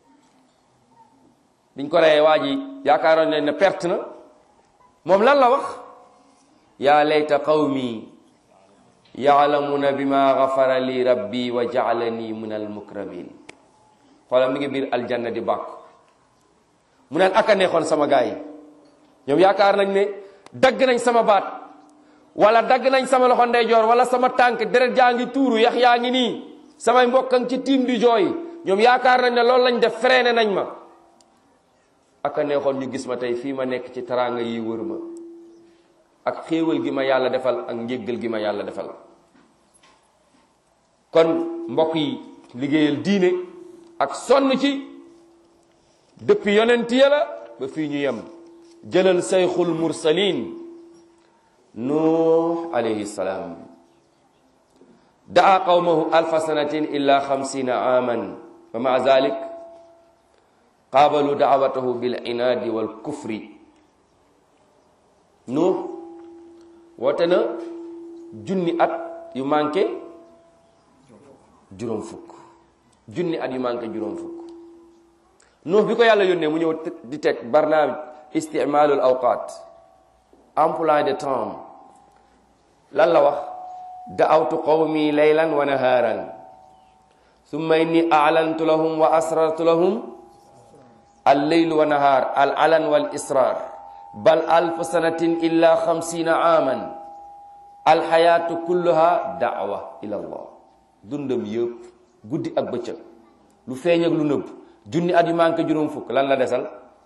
biñ ko reyee waa ji yaakaaroon leen ne perte na moom lan la wax yaa layta qawmi yaalamuna bima gafara li rabbi wa jaalani min almukramin xoolal mi ngi biir aljanna di bàkk mu naan aka neexoon sama gaay yi ñoom yaakaar nañ ne dagg nañ sama baat wala dagg nañ sama loxo ndeyjoor wala sama tànk deret jaa ngi tuuru yax yaa ngi nii samay mbokkang ci tiim di jooy ñoom yaakaar nañ ne loolu lañ def freiné nañ ma aka neexoon ñu gis ma tey fii ma nekk ci taraanga yi wër ma ak xéewal gi ma yàlla defal ak njéggal gi ma yàlla defal kon mbokk yi liggéeyal diine ak sonn ci depuis yonent ya la ba fii ñu yem jëlal sayxul mursalin nuux alayhi salaam daa qawmahu alfa sanatin illa xamsina aman wa maa zalik qaabalu daawatahu bil inaadi wal kufri nuux woote na junni at yu manqué juróom fukk junni at yu manqué juróom fukk nuux bi ko yàlla yónnee mu ñëw di teg barnaamij isticmaalul awqaat emploi de temps lan la wax da'awtu qawmi laylan wa nahaaran summa inni a'lantu lahum wa asrartu lahum al leylu wa nahaar al alan wal israr bal alf sanatin illa xamsina aaman alxayaatu kulluha daawa ila allah dundam yëpp guddi ak bëccëg lu feeñ ak lu nëbb junni at yu manqué juróom fukk lan la desal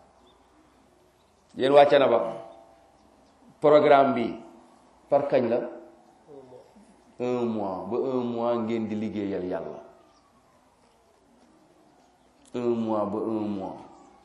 yéen wàcce na ba programme bi par kañ la un mois ba un mois ngeen di liggéeyal yàlla un mois ba un mois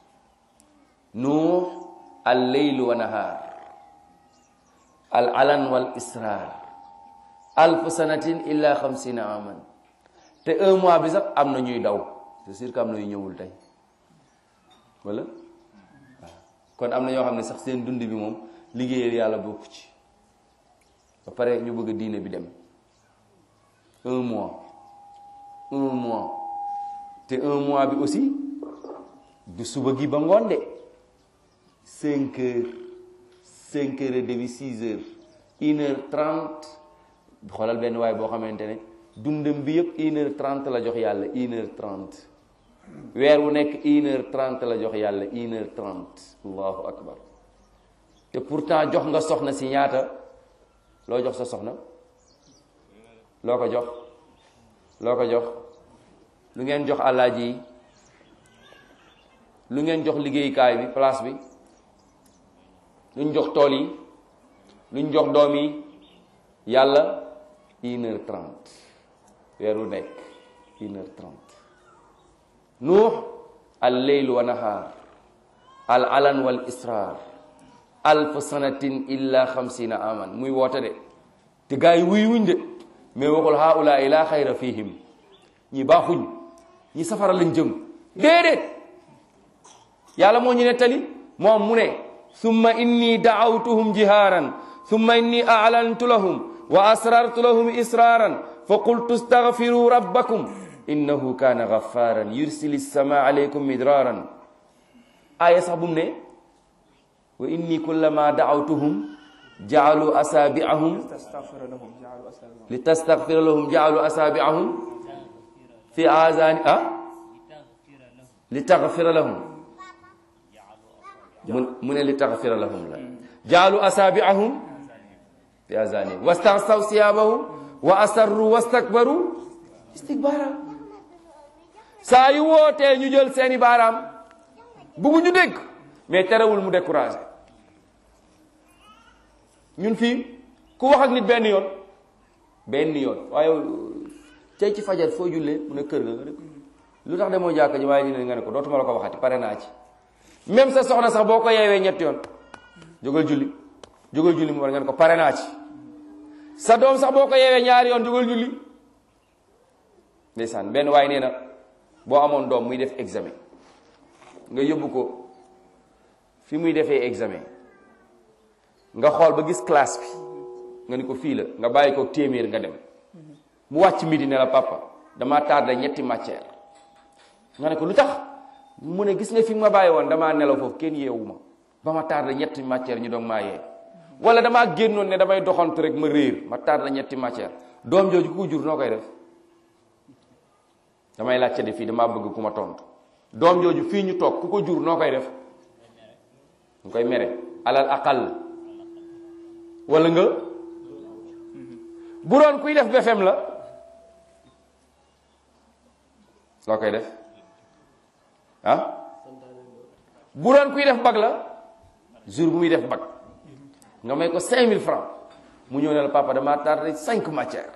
nuux al leylu wa nahaar al alan wal israr alf sanatin illa xamsina aman te un mois bi sax am na ñuy daw c'est sûr que am na yu ñëwul tey wala waaw kon am na ñoo xam ne sax seen dund bi moom liggéeyal yàlla bokku ci ba pare ñu bëgg diine bi dem un mois un mois te un mois bi aussi du suba gi ba ngoon de cinq heures cinq heures et demi six heures une heure trente xoolal benn waay boo xamante ne dundam bi yëpp une heure trente la jox yàlla une heure trente weer wu nekk une heure trente la jox yàlla une heure trente allahu akbar te pourtant jox nga soxna si ñaata loo jox sa soxna loo ko jox loo ko jox lu ngeen jox àllaaji yi lu ngeen jox liggéeyukaay bi place bi luñ jox tool yi luñ jox doom yi yàlla une heure trente weeru nekk une heure trente nuux al leylu wa nahaar al alan wal israr alf sanatin illa xamsina aman muy woote de te gaa yi wuy wuñ de mais waxul haula la xayra fihim ñi baaxuñ ñi safara lañ jëm déedéet yàlla moo ñu nettali moom mu ne summa inni daawtuhum jihaaran summa inni a'lantu lahum wa asrartu lahum israaran fa qultu astaghfiru rabbakum innahu kaana ghaffaaran yursili sama alaykum midraaran aaya sax bu mu ne wa inni kullama daawtuhum jaalu asaabi'ahum li tastaghfira lahum jaalu asaabi'ahum fi azaani ah li taghfira lahum mu ne li taghfira lahum la jaalu asaabi'ahum fi azaanihim wastaghsaw siyaabahum wa asarru wastakbaru istikbaara saa yu wootee ñu jël seeni baaraam buggu ñu dégg mais terewul mu découragé ñun fii ku wax ak nit benn yoon benn yoon waaye tey ci fajar foo jullee mu ne kër ga nga ne lu tax demoo jàkka ji waaye ñu ne nga ne ko dootuma la ko waxati pare naa ci même sa soxna sax boo ko yeewee ñetti yoon jógal julli jógal julli mu war nga ne ko pare naa ci sa doom sax boo ko yeewee ñaari yoon jógal julli ndeysaan benn waaye nee na boo amoon doom muy def examen nga yóbbu ko fi muy defee examen nga xool ba gis classe bi nga ni ko fii la nga bàyyi ko téeméer nga dem mu wàcc midi ne la papa damaa tardé ñetti matière nga ne ko lu tax mu ne gis nga fi ma bàyyi woon damaa nelaw foofu kenn yeewu ma ba ma tardé ñetti matière ñu doog maa yee wala damaa génnoon ne damay doxantu rek ma réer ma tardé ñetti matière doom jooju ku ko jur noo koy def damay laajte de fii damaa bëgg ku ma tontu doom jooju fii ñu toog ku ko jur noo koy def nga koy mere alal aqal wala nga bu doon kuy def BFM la loo koy def ah bu doon kuy def bag la jour bu muy def bag nga may ko 5000 francs mu ñëw ne la papa damaa tardé cinq matières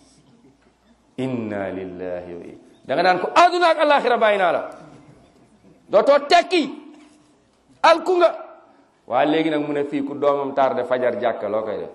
inna lillahi wa inna da nga naan ko àdduna ak alaxira bàyyi naa la dootoo tekki alku nga waaye léegi nag mu ne fii ku doomam tardé fajar jàkka loo koy def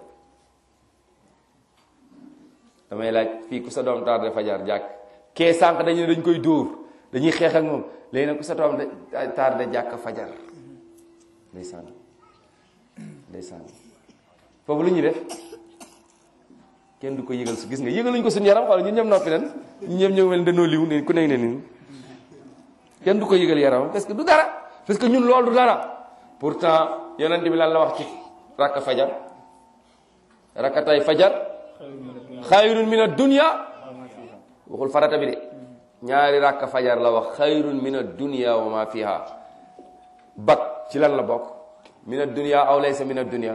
damay laaj fii ku sa doom tardé fajar jàkk kee sànq dañu ne dañ koy dóor dañuy xeex ak moom léegi nag ku sa doom tardé jàkk fajar ndeysaan ndeysaan foofu lu ñuy def kenn du ko yëgal su gis nga yëgaluñ ko suñu yaram xool ñun ñëpp noppi nan ñun ñëpp ñëw mel dañoo liw ne ku nekk ne nii kenn du ko yëgal yaram parce que du dara parce que ñun loolu du dara pourtant yonent bi lan la wax ci rakka fajar rakkatay fajar xayrun min ad-dunya waxul farata bi de ñaari rakka fajar la wax xayrun min ad-dunya wa ma fiha bak ci lan la bokk min ad-dunya aw laysa min ad-dunya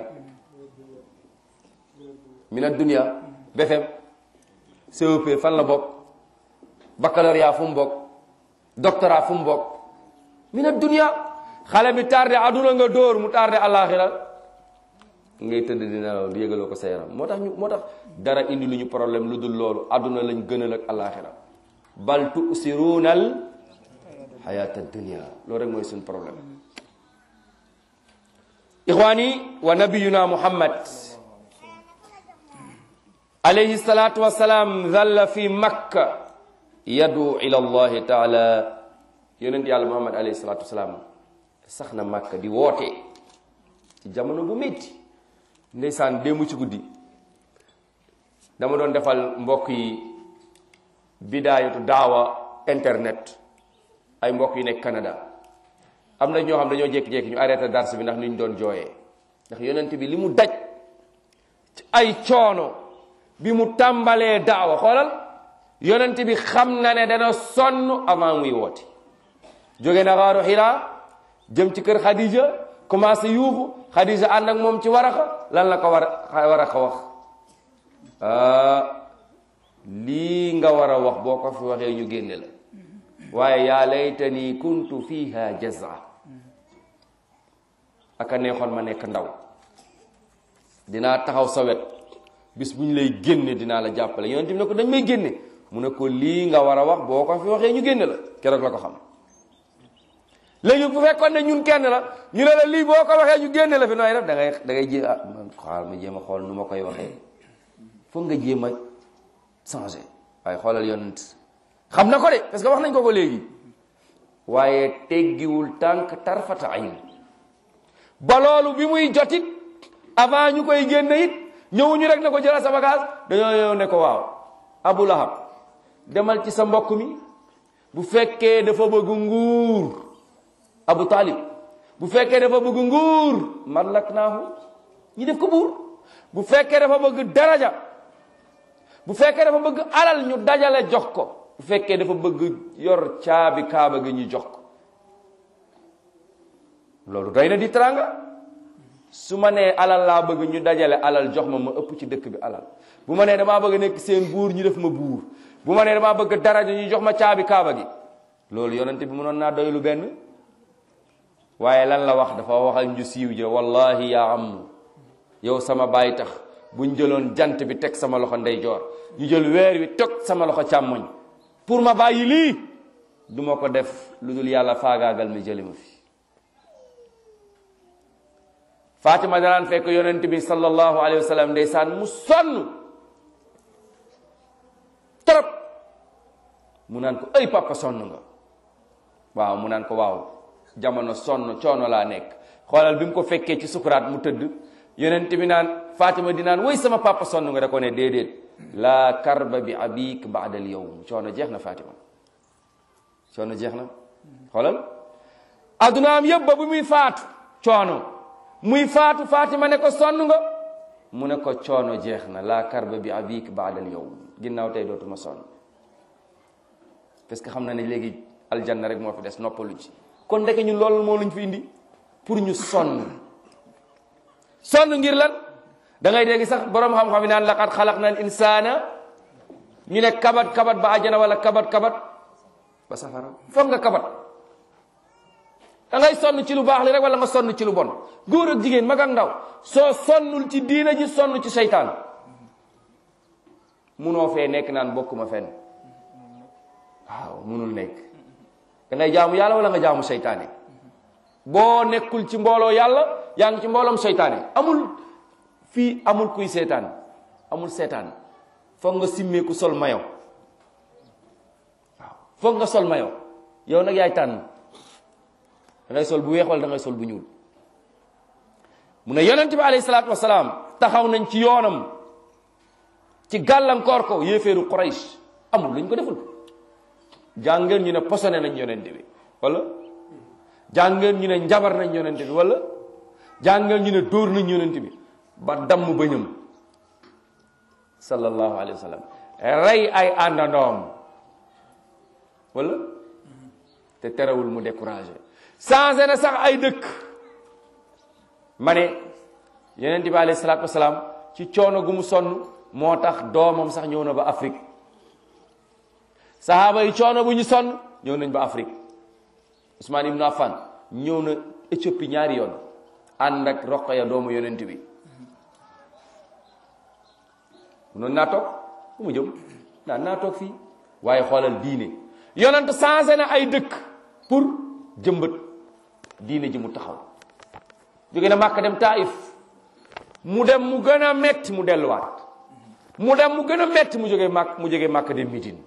min ad-dunya BFM CEP fan la bokk baccalauréat fu mu bokk doctorat fu mu bokk min ad-dunya xale bi tardé aduna nga dóor mu tardé alaxira ngay tëdd dina la du yëgaloo ko sa yaram moo tax ñu moo tax dara indi lu ñu problème lu dul loolu aduna lañ gënal ak alaxira bal tusiruuna al xayaata dunia loolu rek mooy suñ problème ixwaani wa nabiyuna muhammad alayhi salatu wasalaam zalla fi makka yadu ila allahi taala yonent yàlla muhammad alayhi salatu wasalaam sax na makka di woote ci jamono bu métti ndeysaan démb ci guddi dama doon defal mbokk yi bidaayatu daawa internet ay mbokk yu nekk Canada am na ñoo xam dañoo jékki-jékki ñu arrêté dars bi ndax ni ñu doon jooyee ndax yonent bi li mu daj ci ay coono bi mu tàmbalee daawa xoolal yonent bi xam na ne dana sonn avant muy woote jóge na xaaru xiraa jëm ci kër Khadija commencé yuuxu Khadija ànd ak moom ci waraxa lan la ko war a waraxa wax lii nga war a wax boo ko fi waxee ñu génne la waaye yaa laytani kuntu fiha jaza aka neexoon ma nekk ndaw dinaa taxaw sa wet bis bu ñu lay génne dinaa la jàppale yonent bi ne ko dañ may génne mu ne ko lii nga war a wax boo ko fi waxee ñu génne la keroog la ko xam léegi bu fekkoon ne ñun kenn la ñu ne la lii boo ko waxee ñu génne la fi nooy def da ngay da ngay jéem ah man xaal ma jéem a xool nu ma koy waxee foog nga jéem a changé waaye xoolal yonent xam na ko de parce que wax nañ ko ko léegi waaye teggiwul tànk tarfata ayn ba loolu bi muy jotit avant ñu koy génne it ñëwuñu rek ne ko jëlal sa bagage dañoo ñëw ne ko waaw Abu Lahab demal ci sa mbokk mi bu fekkee dafa bëgg nguur Abu Talib bu fekkee dafa bëgg nguur mallak naahu ñi def ko buur bu fekkee dafa bëgg daraja bu fekkee dafa bëgg alal ñu dajale jox ko bu fekkee dafa bëgg yor caabi kaaba gi ñu jox ko loolu doy na di teranga su ma nee alal laa bëgg ñu dajale alal jox ma ma ëpp ci dëkk bi alal bu ma nee damaa bëgg nekk seen buur ñu def ma buur bu ma nee damaa bëgg daraja ñu jox ma caabi kaaba gi loolu yonente bi mënoon naa doy lu benn waaye lan la wax dafa waxal ñu siiw ja wallahi yaa am yow sama baay tax buñ jëloon jant bi teg sama loxo ndeyjoor ñu jël weer wi teg sama loxo càmmoñ pour ma bàyyi lii du ma ko def lu dul yàlla faagaagal mi jëli ma fi Fatima danaan fekk yonent bi sallallahu alayhi wa sallam ndeysaan mu sonn trop mu naan ko ay papa sonn nga waaw mu naan ko waaw jamono sonn coono laa nekk xoolal bi mu ko fekkee ci sukuraat mu tëdd yonent bi naan Fatima di naan woy sama papa sonn nga da ko ne déedéet la karba bi abik baada al yawm coono jeex na Fatima coono jeex na xoolal addunaam yëpp ba bu muy faatu coono muy faatu Fatima ne ko sonn nga mu ne ko coono jeex na la karba bi abik baada al yawm ginnaaw tey dootuma sonn parce que xam na ne léegi aljanna rek moo fi des noppalu ci kon ndeke ñun loolu moo luñ fi indi pour ñu sonn sonn ngir lan da ngay dégg sax borom xam-xam yi naan laqad xalaqna al insana ñu ne kabat kabat ba àjjana wala kabat kabat ba safara foog nga kabat da ngay sonn ci lu baax li rek wala nga sonn ci lu bon góor ak jigéen mag ak ndaw soo sonnul ci diina ji sonn ci seytaan munoo fee nekk naan bokkuma fenn waaw munul nekk da ngay jaamu yàlla wala nga jaamu seytaane boo nekkul ci mbooloo yàlla yaa ngi ci mbooloom seytaane amul fii amul kuy seetaan amul seetaan foog nga simmeeku sol mayo waaw foog nga sol mayo yow nag yaay tànn da ngay sol bu weex wala da ngay sol bu ñuul mu ne yonent bi alayhi salaatu wasalaam taxaw nañ ci yoonam ci gàllankoor ko yéeféeru Quraysh amul luñ ko deful jàngeen ñu ne posone nañ yonent bi wala jàngeen ñu ne njabar nañ yonent bi wala jàngeen ñu ne dóor nañ yonent bi ba damm bëñam sallallahu alayhi wa sallam rey ay àndandoom wala te terewul mu découragé changé na sax ay dëkk ma ne yonent bi alayhi salaatu wasalaam ci coono gu mu sonn moo tax doomam sax ñëw na ba Afrique sahaaba yi coono bu ñu sonn ñëw nañ ba Afrique Ousmane Ibn Affan ñëw na Éthiopie ñaari yoon ànd ak Roqaya doomu yonent bi noonu naa toog fu mu jëm daan naa toog fii waaye xoolal diine yonent changé na ay dëkk pour jëmbat diine ji mu taxaw jóge na Màkka dem Taif mu dem mu gën a metti mu delluwaat mu dem mu gën a metti mu jóge Màkk mu jóge Màkka dem Médine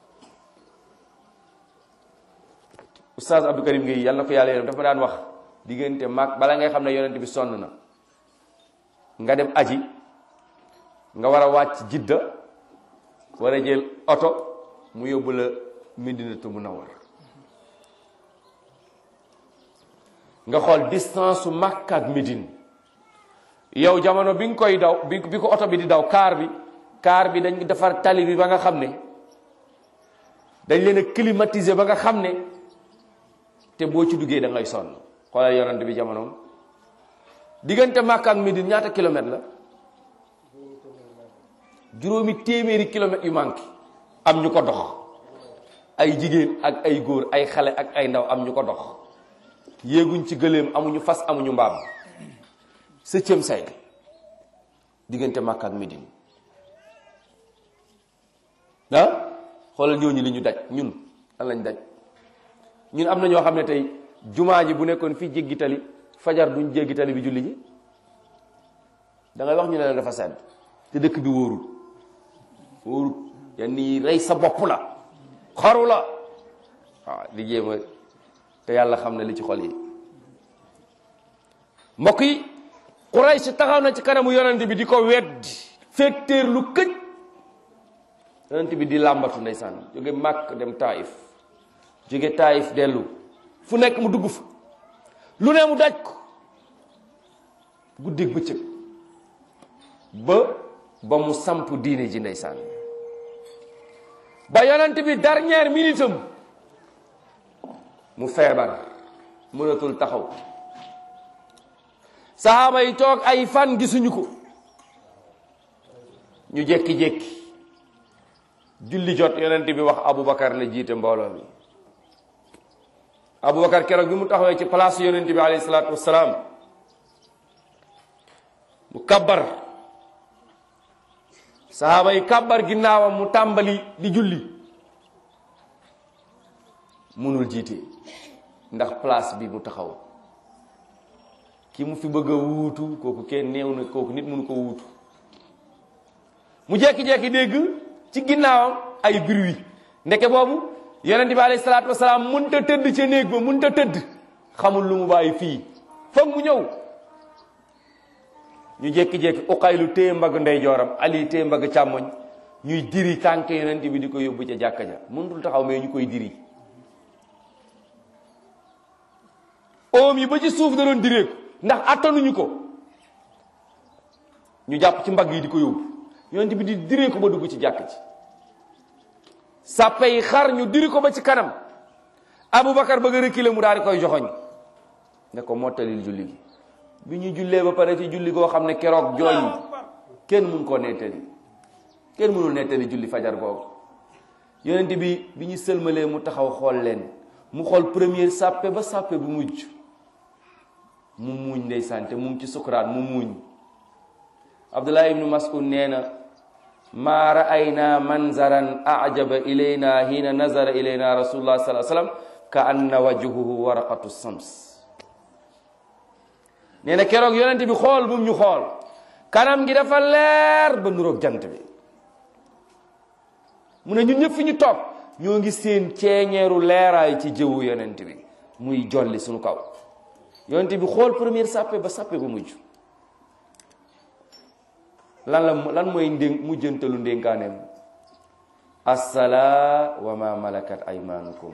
Oustaz Abdou Karim Gueye yàlla na ko yàlla yërëm dafa ma daan wax diggante Màkk bala ngay xam ne yonent bi sonn na nga dem aji nga war a wàcc jidda war a jël oto mu yóbbu la Medinatu Munawwar nga xool distance su Makka ak Médine yow jamono bi nga koy daw bi bi ko oto bi di daw kaar bi kaar bi dañ defar tali bi ba nga xam ne dañ leen a climatiser ba nga xam ne te boo ci duggee da ngay sonn xoolal yonent bi jamonoom diggante Makka ak Médine ñaata kilomètre la juróomi téeméeri kilomètres yu manqué am ñu ko dox ay jigéen ak ay góor ay xale ak ay ndaw am ñu ko dox yéeguñ ci gëléem amuñu fas amuñu mbaam septième siècle diggante Makka ak Médine ah xoolal ñooñu li ñu daj ñun lan lañ daj ñun am na ñoo xam ne tey jumaa ji bu nekkoon fii jéggi tali fajar duñ jéggi tali bi julli ji da ngay wax ñu ne la dafa sedd te dëkk bi wóorul wóorul yenn yi rey sa bopp la xaru la waaw di jéem a te yàlla xam ne li ci xol yi mbokk yi Quraysh taxaw na ci kanamu yonent bi di ko weddi fekteer lu këj yonent bi di làmbatu ndeysaan jóge Màkk dem Taif jóge Taif dellu fu nekk mu dugg fa lu ne mu daj ko guddeeg bëccëg ba ba mu samp diine ji ndeysaan ba yonent bi dernière minute am mu feebar mënatul taxaw saxaaba yi toog ay fan gisuñu ko ñu jékki-jékki julli jot yonent bi wax Aboubacar la jiite mbooloo mi Aboubacar keroog bi mu taxawee ci place yonent bi alayhi salaatu wassalaam mu kabbar saxaaba yi kabbar ginnaawam mu tàmbali di julli munul jiite ndax place bi mu taxaw ki mu fi bëgg a wuutu kooku kenn néew na kooku nit mënu ko wuutu mu jekki-jekki dégg ci ginnaawam ay bruit ndeke boobu yonent bi alayhi salaatu wasalaam mënta tëdd ca néeg ba mënta tëdd xamul lu mu bàyyi fii foog mu ñëw ñu jékki-jékki uqaylu téye mbagg ndeyjooram ali téye mbagg càmmoñ ñuy diri tànk yonent bi di ko yóbbu ca jàkka ja mënutul taxaw mais ñu koy diri oom yi ba ci suuf da doon direeku ndax attanuñu ko ñu jàpp ci mbagg yi di ko yóbbu yonent bi di diree ko ba dugg ci jàkk ci sàppe yi xar ñu diri ko ba ci kanam Aboubacar bëgg a reculer mu daal di koy joxoñ ne ko mottalil julli gi bi ñu jullee ba pare ci julli goo xam ne keroog jooy yi kenn mun koo nettali kenn mënul nettali julli fajar googu yonent bi bi ñu sëlmalee mu taxaw xool leen mu xool première sàppe ba sàppe bu mujj mu muuñ ndeysaan te mu ngi ci sukuraat mu muuñ abdullah ibnu mas'ud nee na maa ra'ayna manzaran ajaba ilayna hina nazara ilayna rasulullah sallallahu alayhi wasallam ka anna wajhuhu waraqatu sams nee na keroog yonent bi xool bu mu ñu xool kanam gi dafa leer ba nuroog jant bi mu ne ñun ñëpp fi ñu toog ñoo ngi seen ceeñeeru leeraay ci jëwu yonent bi muy jolli suñu kaw yonent bi xool première sàppe ba sàppe ba mujj lan la lan mooy ndé mujjantalu ndénkaaneem assalaa wa ma malakat aymanukum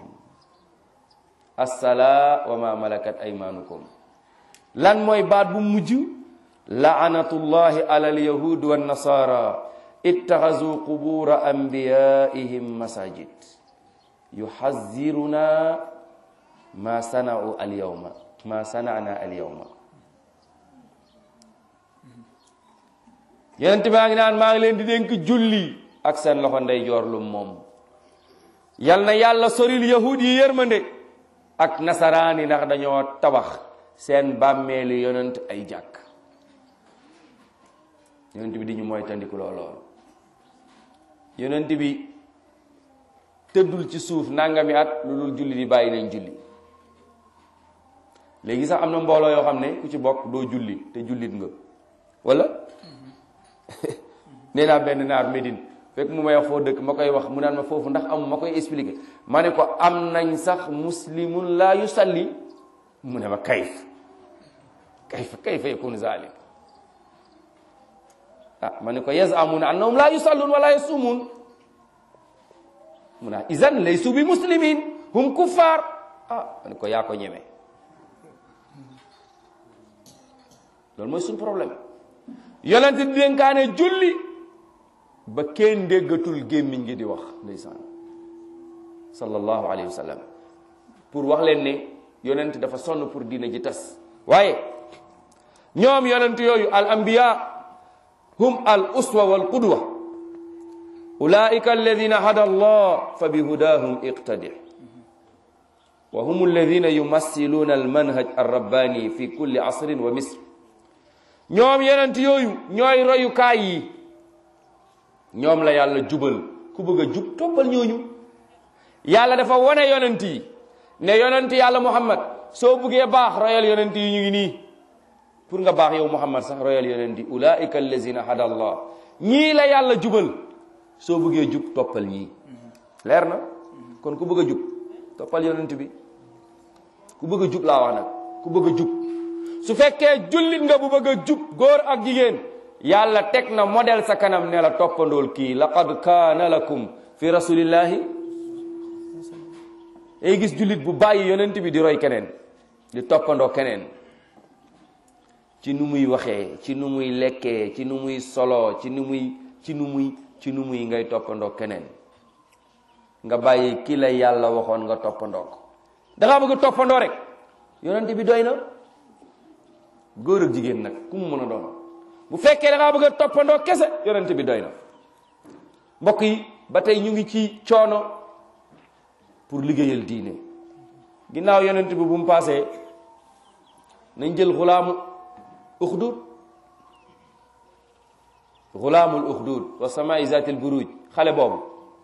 assalaa wa ma malakat aymanukum lan mooy baat bu mujj laanatullahi ala alyahud wa nasara ittaxazu qubura anbiyaihim masajid yuxaziruna ma sanau alyawma ma sanana alyawma yonent baa ngi naan maa ngi leen di dénk julli ak seen loxo ndeyjoor lu moom yal na yàlla soril yahud yi yërmande ak nasaraan yi ndax dañoo tabax seen bàmmeeli yonent ay jàkk yonent bi di ñu mooy tandiku lool yonent bi tëddul ci suuf nangami at lu dul julli di bàyyi nañ julli léegi sax am na mbooloo yoo xam ne ku ci bokk doo julli te jullit nga wala nee naa benn naar Médine fekk mu may wax foo dëkk ma koy wax mu naan ma foofu ndax am ma koy expliquer ma ne ko am nañ sax muslimun laa yusalli mu ne ma kayf kayf kayfa yakunu zalik ah ma ne ko yazamuna annahum laa yusallun wala yasumun mu ne izan laysu bi muslimin hum kuffar ah ma ne ko yaa ko ñeme loolu mooy suñu problème yonent di dénkaane julli ba kenn déggatul gémmiñ gi di wax ndeysaan sallallahu alayhi wa sallam pour wax leen ne yonent dafa sonn pour diina ji tas waaye ñoom yonent yooyu al anbiya hum al uswa wal qudwa ulaika alladina hada allah fa bi hudahum iqtadi wa hum alladina yumassiluna al manhaj al rabbani fi kulli asrin wa misr ñoom yonent yooyu ñooy royukaay yi ñoom la yàlla jubal ku bëgg a jub toppal ñooñu yàlla dafa wone yonent yi ne yonent yàlla muhammad soo buggee baax royal yonent yi ñu ngi nii pour nga baax yow muhammad sax royal yonent yi ulaika allazina hada allah ñii la yàlla jubal soo bëggee jub toppal ñii leer na kon ku bëgg a jub toppal yonent bi ku bëgg a jub laa wax nag ku bëgg a jub su fekkee jullit nga bu bëgg a jub góor ak jigéen yàlla teg na modèle sa kanam ne la toppandool kii laqad kaana lakum fi rasulillahi ay gis jullit bu bàyyi yonent bi di roy keneen di toppandoo keneen ci nu muy waxee ci nu muy lekkee ci nu muy solo ci nu muy ci nu muy ci nu muy ngay toppandoo keneen nga bàyyi ki la yàlla waxoon nga toppandoo ko dangaa bëgg a toppandoo rek yonent bi doy na góor ak jigéen nag ku mu mën a doon bu fekkee da ngaa bëgg a toppandoo kese yonent bi doy na mbokk yi ba tey ñu ngi ci coono pour liggéeyal diine ginnaaw yonent bi bu mu paasee nañ jël xulaamu uxdud xulaamul uxdud wa samai zatil buruj xale boobu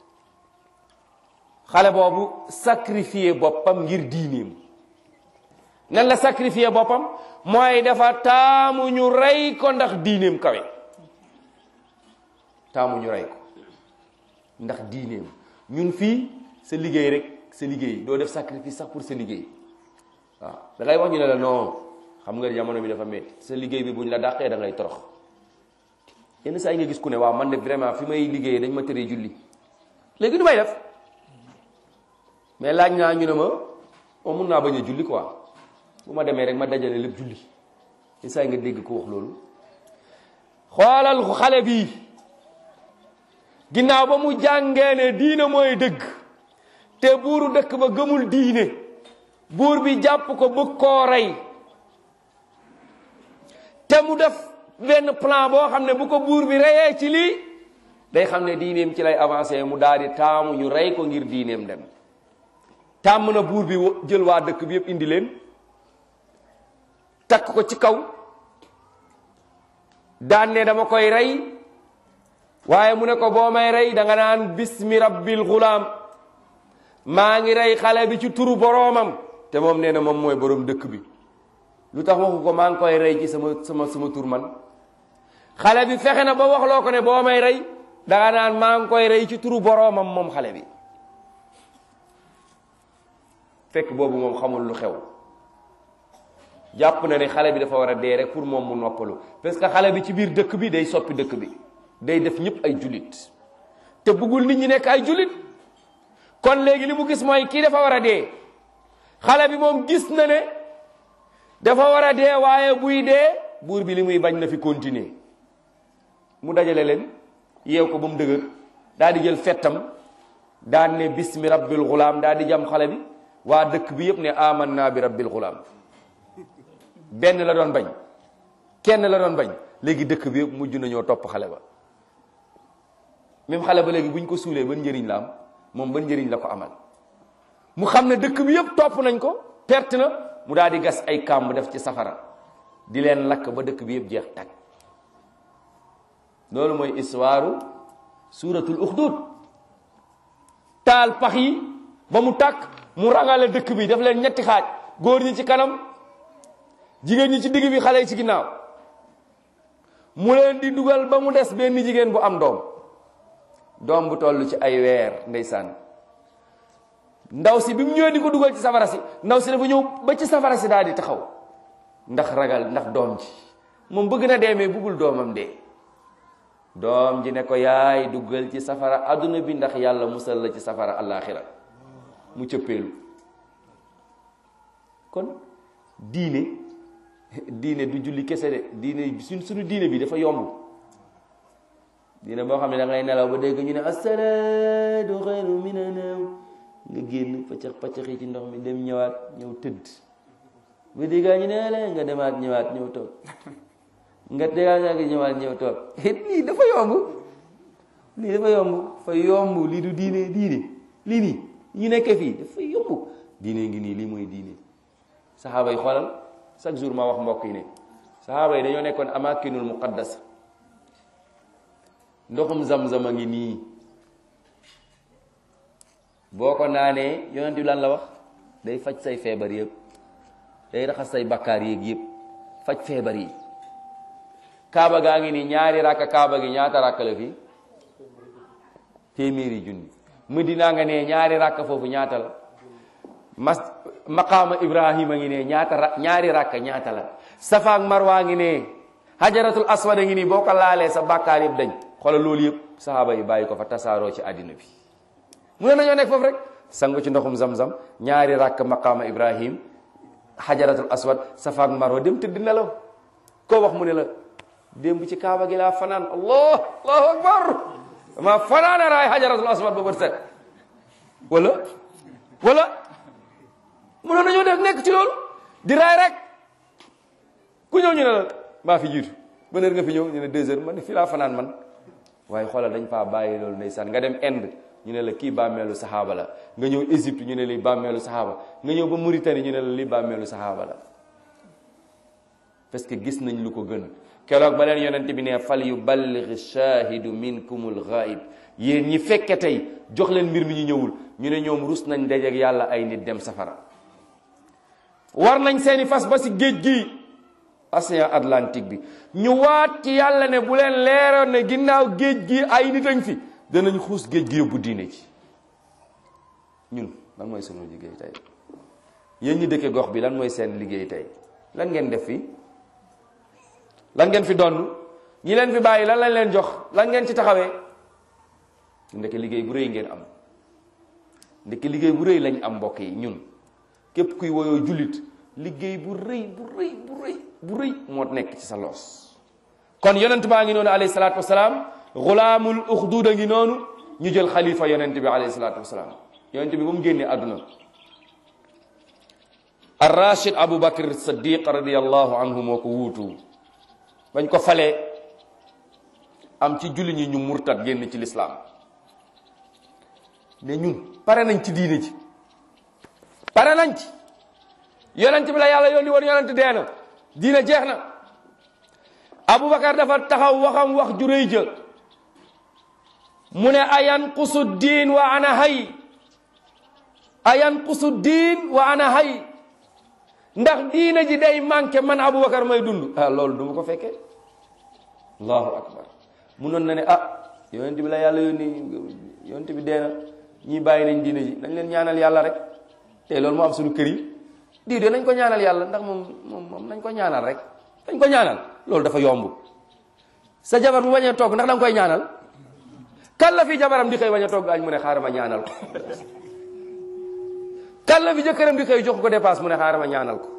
xale boobu sacrifier boppam ngir diineem nan la sacrifier boppam mooy dafa taamu ñu rey ko ndax diineem kawe taamu ñu rey ko ndax diineem ñun fii sa liggéey rek sa liggéey doo def sacrifice sax pour sa liggéey waaw da ngay wax ñu ne la non xam nga jamono bi dafa métti sa liggéey bi buñ la dàqee da ngay torox yenn saa yi nga gis ku ne waaw man de vraiment fi may liggéeyee dañ ma tëree julli léegi du may def mais laaj naa ñu ne ma moom mun naa bañ a julli quoi bu ma demee rek ma dajale lépp julli yenn saa yi nga dégg ko wax loolu xoolal xale bi ginnaaw ba mu jàngee ne diine mooy dëgg te buuru dëkk ba gëmul diine buur bi jàpp ko bëgg koo rey te mu def benn plan boo xam ne bu ko buur bi reyee ci lii day xam ne diineem ci lay avancé mu daal di taamu ñu rey ko ngir diineem dem tàmm na buur bi jël waa dëkk bi yëpp indi leen takk ko ci kaw daan ne dama koy rey waaye mu ne ko boo may rey da nga naan bismi rabbil gulaam maa ngi rey xale bi ci turu boroomam te moom nee na moom mooy boroom dëkk bi lu tax waxu ko maa ngi koy rey ci sama sama sama tur man xale bi fexe na ba waxloo ko ne boo may rey da nga naan maa ngi koy rey ci turu boroomam moom xale bi fekk boobu moom xamul lu xew jàpp na ne xale bi dafa war a dee rek pour moom mu noppalu parce que xale bi ci biir dëkk bi day soppi dëkk bi day def ñëpp ay jullit te bëggul nit ñi nekk ay jullit kon léegi li mu gis mooy kii dafa war a dee xale bi moom gis na ne dafa war a dee waaye buy dee buur bi li muy bañ na fi continuer mu dajale leen yeew ko ba mu dëgër daal di jël fettam daan ne bismi rabbil gulaam daal di jam xale bi waa dëkk bi yëpp ne aman naa bi rabbil gulaam benn la doon bañ kenn la doon bañ léegi dëkk bi yëpp mujj nañoo topp xale ba même xale ba léegi bu ñu ko suulee ban njëriñ la am moom ban njëriñ la ko amal mu xam ne dëkk bi yëpp topp nañ ko perte na mu daal di gas ay kàmb def ci safara di leen lakk ba dëkk bi yëpp jeex tag loolu mooy histoire suuratul uxdud taal pax yi ba mu tàkk mu rangale dëkk bi def leen ñetti xaaj góor ñi ci kanam jigéen ñi ci digg bi xale yi ci ginnaaw mu leen di dugal ba mu des benn jigéen bu am doom doom bu toll ci ay weer ndeysaan ndaw si bi mu ñëwee di ko dugal ci safara si ndaw si dafa ñëw ba ci safara si daal di taxaw ndax ragal ndax doom ji moom bëgg na dee mais bëggul doomam dee doom ji ne ko yaay duggal ci safara adduna bi ndax yàlla musal la ci safara àllaaxira mu cëppeelu kon diine diine du julli kese de diine suñ suñu diine bi dafa yomb diine boo xam ne da ngay nelaw ba dégg ñu ne asalaatu xayru mina nawm nga génn paccax paccax yi ci ndox mi dem ñëwaat ñëw tëdd ba déggaa ñu ne la nga demaat ñëwaat ñëw toog nga déggaa nga ñëwaat ñëw toog lii dafa yomb lii dafa yomb fa yomb lii du diine diine lii nii ñu nekkee fii dafa yomb diine ngi nii lii mooy diine saxaaba yi xoolal chaque jour ma wax mbokk yi ne saxaaba yi dañoo nekkoon amakinul muqaddas ndoxum zam-zam a ngi nii boo ko naanee yonent bi lan la wax day faj say feebar yëpp day raxas say bakkaar yéeg yëpp faj feebar yi kaaba gaa ngi nii ñaari rakka kaaba gi ñaata rakka la fii téeméeri junni Medina nga ne ñaari rakka foofu ñaata la mas maqaama ibrahima ngi ne ñaata ra ñaari rakka ñaata la safa ak marwa ngi ne hajaratul aswad ngi nii boo ko laalee sa bàkkaar yëpp dañ xoolal loolu yëpp sahaaba yi bàyyi ko fa tasaaroo ci àddina bi mu ne nañoo nekk foofu rek sangu ci ndoxum zam-zam ñaari rakk maqaama ibrahim hajaratul aswad safa ak marwa dem tëdd nelaw koo wax mu ne la démb ci kaaba gi laa fanaan allah allahu akbar ma fanaana raay hajaratul aswad ba bët set wala wala mu ne nañoo def nekk ci loolu di raay rek ku ñëw ñu ne la maa fi jiitu ban heure nga fi ñëw ñu ne deux heures man fii laa fanaan man waaye xoolal dañ faa bàyyi loolu ndeysaan nga dem Inde ñu ne la kii bàmmeelu saxaaba la nga ñëw Égypte ñu ne lii bàmmeelu saxaaba nga ñëw ba Mauritanie ñu ne la lii bàmmeelu saxaaba la parce que gis nañ lu ko gën keroog ba leen yonent bi ne fal yuballigh shahidu minkumul ghaib yéen ñi fekke tey jox leen mbir mi ñu ñëwul ñu ne ñoom rus nañ dajeek yàlla ay nit dem safara war nañ seeni fas ba si géej gi océan Atlantique bi ñu waat ci yàlla ne bu leen leeroon ne ginnaaw géej gi ay nit añ fi danañ xuus géej gi yóbbu diine ci ñun lan mooy sunu liggéey tey yéen ñi dëkke gox bi lan mooy seen liggéey tey lan ngeen def fi lan ngeen fi donn ñi leen fi bàyyi lan lañ leen jox lan ngeen ci taxawee ndeke liggéey bu rëy ngeen am ndeke liggéey bu rëy lañ am mbokk yi ñun képp kuy woyoo jullit liggéey bu rëy bu rëy bu rëy bu rëy moo nekk ci sa loos kon yonent baa ngi noonu alayhi salaatu wasalaam xulaamul uxduud a ngi noonu ñu jël xalifa yonent bi alayhi salaatu wasalaam yonent bi ba mu génnee àdduna ar rachid abou bakr saddiq radiallahu anhu moo ko wuutu bañ ko falee am ci julli ñi ñu murtat génn ci lislaam ne ñun pare nañ ci diine ji pare nañ ci yonent bi la yàlla yónni woon yonent dee na diine jeex na aboubacar dafa taxaw waxam wax ju rëy ja mu ne ayanqusu diin wa ana hay ayanqusu diin wa ana hay ndax diine ji day manqué man aboubacar may dund ah loolu du ma ko fekkee allahu akbar munoon na ne ah yonent bi la yàlla yónni yonent bi dee na ñii bàyyi nañ diine ji nañ leen ñaanal yàlla rek te loolu moo am suñu kër yi diw de nañ ko ñaanal yàlla ndax moom moom moom nañ ko ñaanal rek dañ ko ñaanal loolu dafa yomb sa jabar bu bañee togg ndax da nga koy ñaanal kan la fi jabaram di xëy bañ a togg añ mu ne xaaral ma ñaanal ko kan la fi jëkkëram di xëy jox ko dépasse mu ne xaaral ma ñaanal ko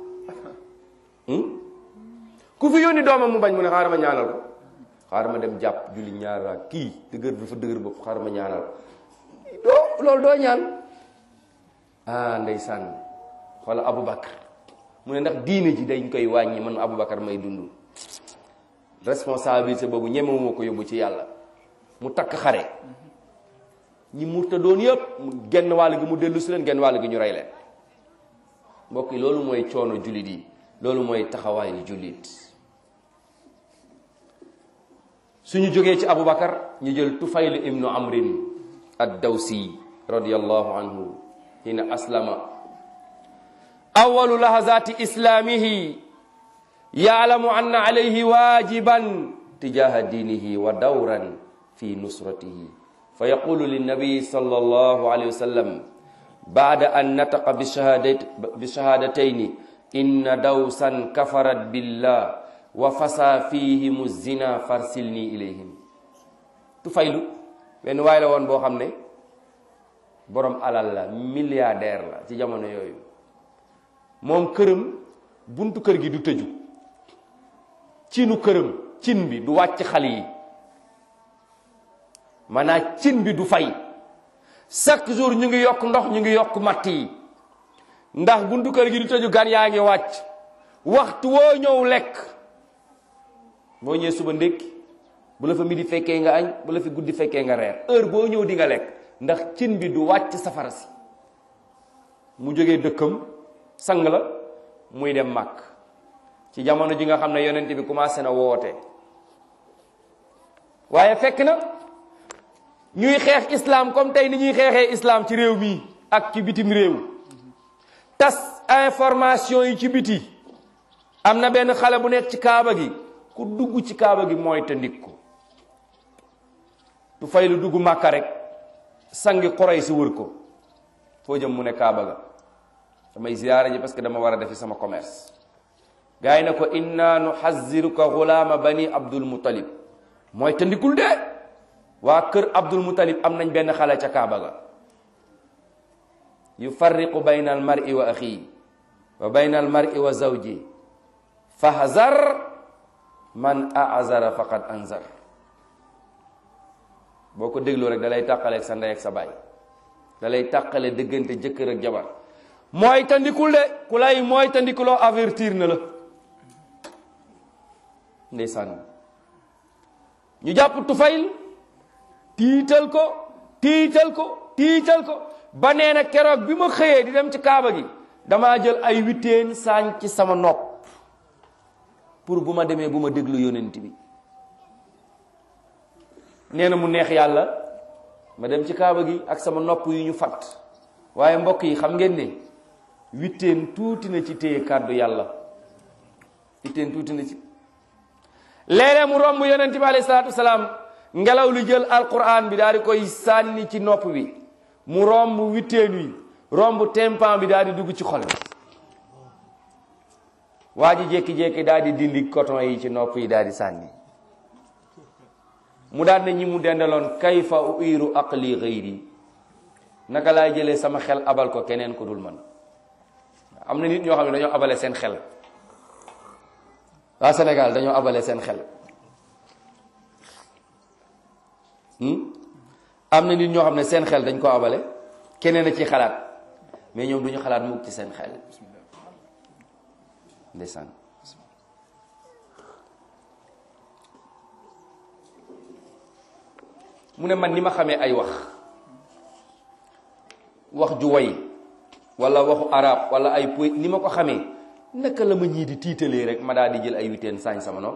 ku fi yónni doomam mu bañ mu ne xaaral ma ñaanal ko xaaral ma dem jàpp julli ñaar raak kii dëgër dafa dëgër bopp xaaral ma ñaanal ko doo loolu doo ñaan ah ndeysaan wala Aboubacar mu ne ndax diine ji dañ koy wàññi man Aboubacar may dund responsabilité boobu ñemewuma ko yóbbu ci yàlla mu takk xare ñi murta doon yëpp mu genn wàll gi mu dellu si leen genn wàll gi ñu rey leen mbokk yi loolu mooy coono jullit yi loolu mooy taxawaayu jullit suñu jógee ci Aboubacar ñu jël Tufayl ibnu Amrin ad-Dawsi radiyallahu anhu hina aslama awalu lahazati islamihi yaalamu anna alayhi wajiban tijaha dinihi wa dawran fi nusratihi fa yaqulu linnabiyi sallallahu alayhi wa sallam ba'da an nataqa bishahadatayn inna dawsan kafarat billah wa fasa fihim zina farsilni ilayhim Tufaylu benn waay la woon boo xam ne borom alal la milliardaire la ci jamono yooyu moom këram buntu kër gi du tëju cinu këram cin bi du wàcc xal yi maanaam cin bi du fay chaque jour ñu ngi yokk ndox ñu ngi yokk matt yi ndax buntu kër gi du tëju gan yaa ngi wàcc waxtu woo ñëw lekk boo ñëwee suba ndékki bu la fa midi fekkee nga añ bu la fi guddi fekkee nga reer heure boo ñëw di nga lekk ndax cin bi du wàcc safara si mu jógee dëkkam sang la muy dem màkk ci jamono ji nga xam ne yonent bi commencé na woote waaye fekk na ñuy xeex islam comme tey ni ñuy xeexee islam ci réew mi ak ci bitim réew tas information yi ci biti am na benn xale bu nekk ci kaaba gi ku dugg ci kaaba gi mooy te ndik ko du fay lu dugg màkka rek sangi xoroy si wër ko foo jëm mu ne kaaba ga damay ziyaara ji parce que dama war a defi sama commerce gars yi ne ko inna nuhaziruka gulaama bani abdul mutalib mooy te ndikul de waa kër abdul mutalib am nañ benn xale ca kaaba ga yufarriqu bayna al mar'i wa axii wa bayna al mar'i wa zawji fahzar man azara faqad anzar boo ko dégloo rek da lay tàqale ak sa ndey ak sa baay da lay tàqale diggante jëkkër ak jabar mooy tandikul de ku lay mooy tandikuloo avertir na la ndeysaan ñu jàpp Tufayl tiital ko tiital ko tiital ko ba nee na keroog bi ma xëyee di dem ci kaaba gi damaa jël ay witeen saañ ci sama nopp pour bu ma demee bu ma déglu yonent bi nee na mu neex yàlla ma dem ci kaaba gi ak sama nopp yu ñu fat waaye mbokk yi xam ngeen ne witteen tuuti na ci téye kàddu yàlla witteen tuuti na ci léeg-léeg mu romb yonent bi alayhi salaatu wasalaam ngelaw li jël alquran bi daal di koy sànni ci nopp bi mu romb witteen wi romb tempan bi daal di dugg ci xol bi waa ji jékki-jékki daal di dindi coton yi ci nopp yi daal di sànni mu daal ne ñi mu dendaloon kayfa uiru aqli gayri naka laay jëlee sama xel abal ko keneen ku dul man am na nit ñoo xam ne dañoo abale seen xel waa Sénégal dañoo abale seen xel am na nit ñoo xam ne seen xel dañ ko abale keneen a ci xalaat mais ñoom duñu xalaat mukk ci seen xel ndeysaan mu ne man ni ma xamee ay wax wax ju way wala waxu arab wala ay poy ni ma ko xamee naka la ma ñii di tiitalee rek ma daal di jël ay witeen saañ sama nopp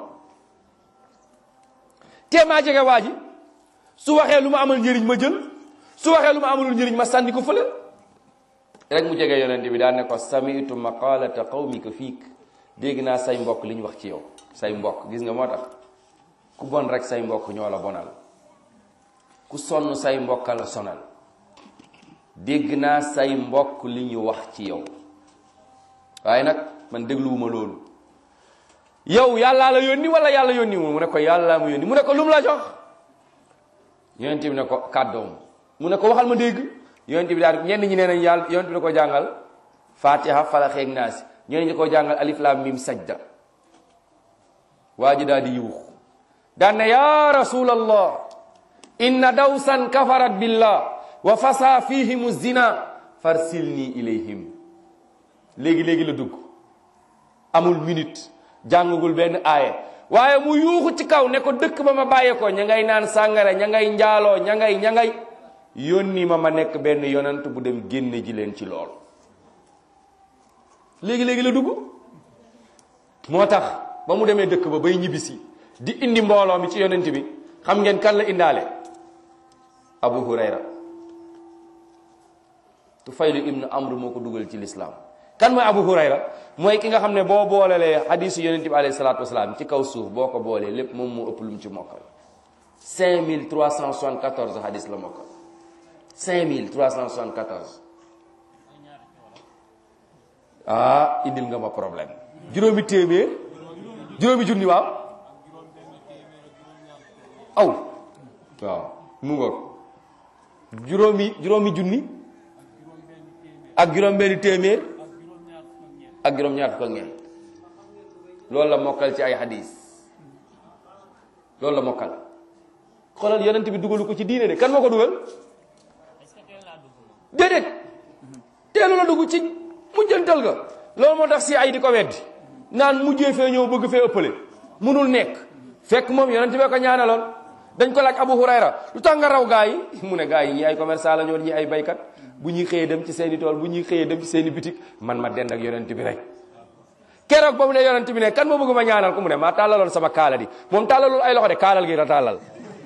te maa jege waa ji su waxee lu ma amal njëriñ ma jël su waxee lu ma amalul njëriñ ma sànni ko fële rek mu jege yonente bi daal ne ko samitu maqalata qawmika fiik dégg naa say mbokk li ñu wax ci yow say mbokk gis nga moo tax ku bon rek say mbokk ñoo la bonal ku sonn say mbokk la sonal dégg naa say mbokk li ñu wax ci yow waaye nag man dégluwuma loolu yow yàllaa la yónni wala yàlla yónni mu ne ko yàllaa mu yónni mu ne ko lu mu la jox yonent bi ne ko kàddoom mu ne ko waxal ma dégg yonent bi daal ñenn ñi nee nañ yàlla yonent bi da ko jàngal fatiha falax ak naasi ñeneen ñi ko jàngal alif lam mim sajda waa ji daal di yuux daan ne ya rasulallah inna dawsan kafarat billah wa fasa fihimu zina farsilni ilayhim léegi-léegi la dugg amul minute jàngagul benn aaya waaye mu yuuxu ci kaw ne ko dëkk ba ma bàyyee ko ña ngay naan sàngara ña ngay njaaloo ña ngay ña ngay yónni ma ma nekk benn yonant bu dem génne ji leen ci lool léegi-léegi la dugg moo tax ba mu demee dëkk ba bay ñibbisi di indi mbooloo mi ci yonent bi xam ngeen kan la indaale abu hurayra tufaylu ibnu amr moo ko dugal ci lislaam kan mooy abu hurayra mooy ki nga xam ne boo boolelee hadisu yonent bi alayhi salaatu wasalaam ci kaw suuf boo ko boolee lépp moom moo ëpp lu mu ci mokkal 5374 hadis la mokkal 5374 ah indil nga ma problème juróomi téeméer juróomi junni waaw aw waaw mu ngoog juróomi juróomi junni ak juróom benni téeméer ak juróom ñaar fukk ak ñeent loolu la mokkal ci ay hadis loolu la mokkal xoolal yonent bi dugalu ko ci diine de kan moo ko dugal déedéet teelu la dugg ci mujjantal ga loolu moo tax si ay di ko weddi naan mujjee fee ñëw bëgg fee ëppale munul nekk fekk moom yonent bee ko ñaanaloon dañ ko laaj Abu Hurayra lu tax nga raw gaa yi mu ne gaa yi ñi ay commerçant la ñoon ñi ay baykat bu ñuy xëyee dem ci seeni tool bu ñuy xëyee dem ci seeni bitik man ma dend ak yonent bi rek keroog ba mu ne yonent bi ne kan ma bëgg ma ñaanal ko mu ne maa tàllaloon sama kaala di moom tàllalul ay loxo de kaalal gi la tàllal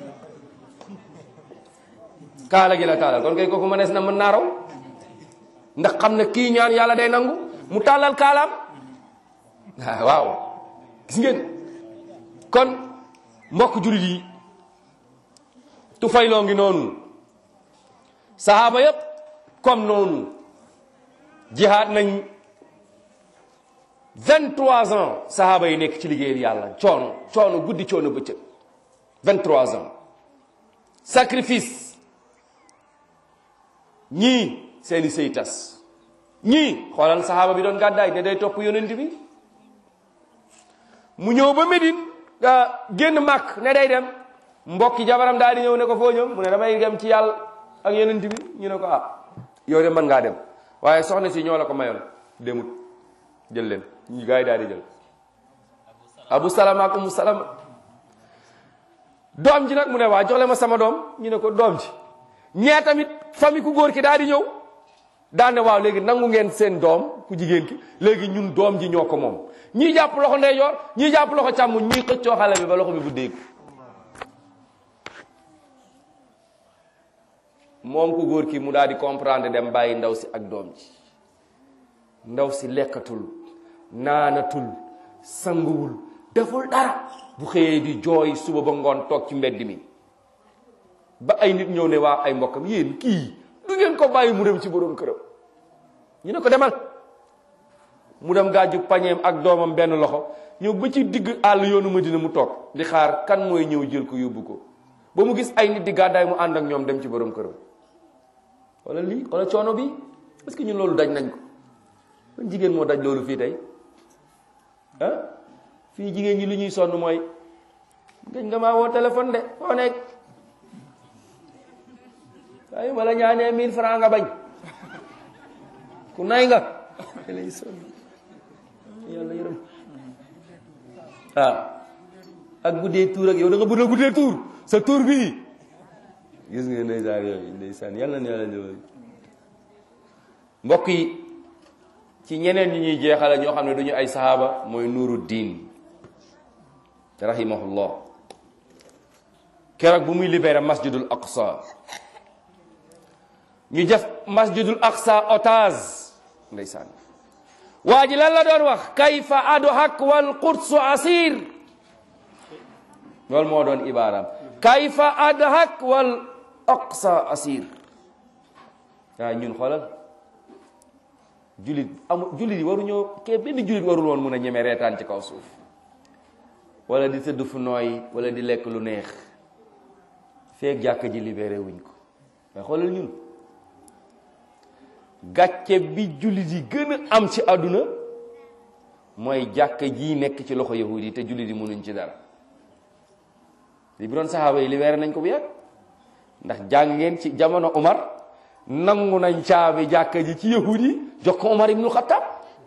kaala gi la tàllal kon kay kooku mënees na mën naa raw ndax xam ne kii ñaan yàlla day nangu mu tàllal kaalaam waaw gis ngeen kon mbokk julit yi tufayloo ngi noonu sahaaba yépp comme noonu jihaad nañ 23 ans sahaaba yi nekk ci liggéeyal yàlla coono coono guddi coono bëccëg 23 ans sacrifice ñii seeni sëy tas ñii xoolal sahaaba bi doon gàddaay ne day topp yonent bi mu ñëw ba Médine génn màkk ne day dem mbokki jabaram daal di ñëw ne ko foo ñëw mu ne damay dem ci yàlla ak yonent bi ñu ne ko ah yow de mën ngaa dem waaye soxna si ñoo la ko mayoon demut jël leen ñu gars yi daal di jël abu salama ak umu salama doom ji nag mu ne waa jox le ma sama doom ñu ne ko doom ji ñee tamit famille ku góor ki daal di ñëw daan ne waaw léegi nangu ngeen seen doom ku jigéen ki léegi ñun doom ji ñoo ko moom ñii jàpp loxo ndeyjoor ñii jàpp loxo càmmoñ ñii xëccoo xale bi ba loxo bi bu dégg moom ku góor ki mu daal di comprendre dem bàyyi ndaw si ak doom ji ndaw si lekkatul naanatul sanguwul deful dara bu xëyee di jooy suba ba ngoon toog ci mbedd mi ba ay nit ñëw ne waa ay mbokkam yéen kii du ngeen ko bàyyi mu dem ci borom këram ñu ne ko demal mu dem gaaju pañeem ak doomam benn loxo ñëw ba ci digg àll yoonu Madina mu toog di xaar kan mooy ñëw jël ko yóbbu ko ba mu gis ay nit di gàddaay mu ànd ak ñoom dem ci borom këram wala lii wala coono bi est-ce que ñun loolu daj nañ ko ban jigéen moo daj loolu fii tey ah fii jigéen ñi li ñuy sonn mooy gëj nga maa woo téléphone de foo nekk waaye wala ñaanee mille francs nga bañ ku nay nga lay sonn yàlla yërëm ah ak guddee tuur ak yow da nga bëgg a guddee tuur sa tuur bii gis nga ndeysaan yooyu ndeysaan yàlla na yàlla ñëwal mbokk yi ci ñeneen ñi ñuy jeexale ñoo xam ne duñu ay sahaaba mooy nuuru diin rahimahullah keroog bu muy libéré masjidul aqsa ñu def masjidul aqsa otage ndeysaan waa ji lan la doon wax kayfa adhak wal qudsu asir loolu moo doon ibaaraam kayfa adhak wal aqsa asir waaw ñun xoolal julit amu julit yi waruñoo kee benn julit warul woon mun a ñeme reetaan ci kaw suuf wala di tëdd fu nooy wala di lekk lu neex feek jàkka ji libéré wuñ ko mais xoolal ñun gàcce bi jullit yi gën a am ci àdduna mooy jàkka ji nekk ci loxo yahudi yi te jullit yi mënuñ ci dara li bi doon saxaaba yi libéré nañ ko bu yàgg ndax jàng ngeen ci jamono Umar nangu nañ caabi jàkka ji ci yahudi yi jox ko Umar ibnu Xattaab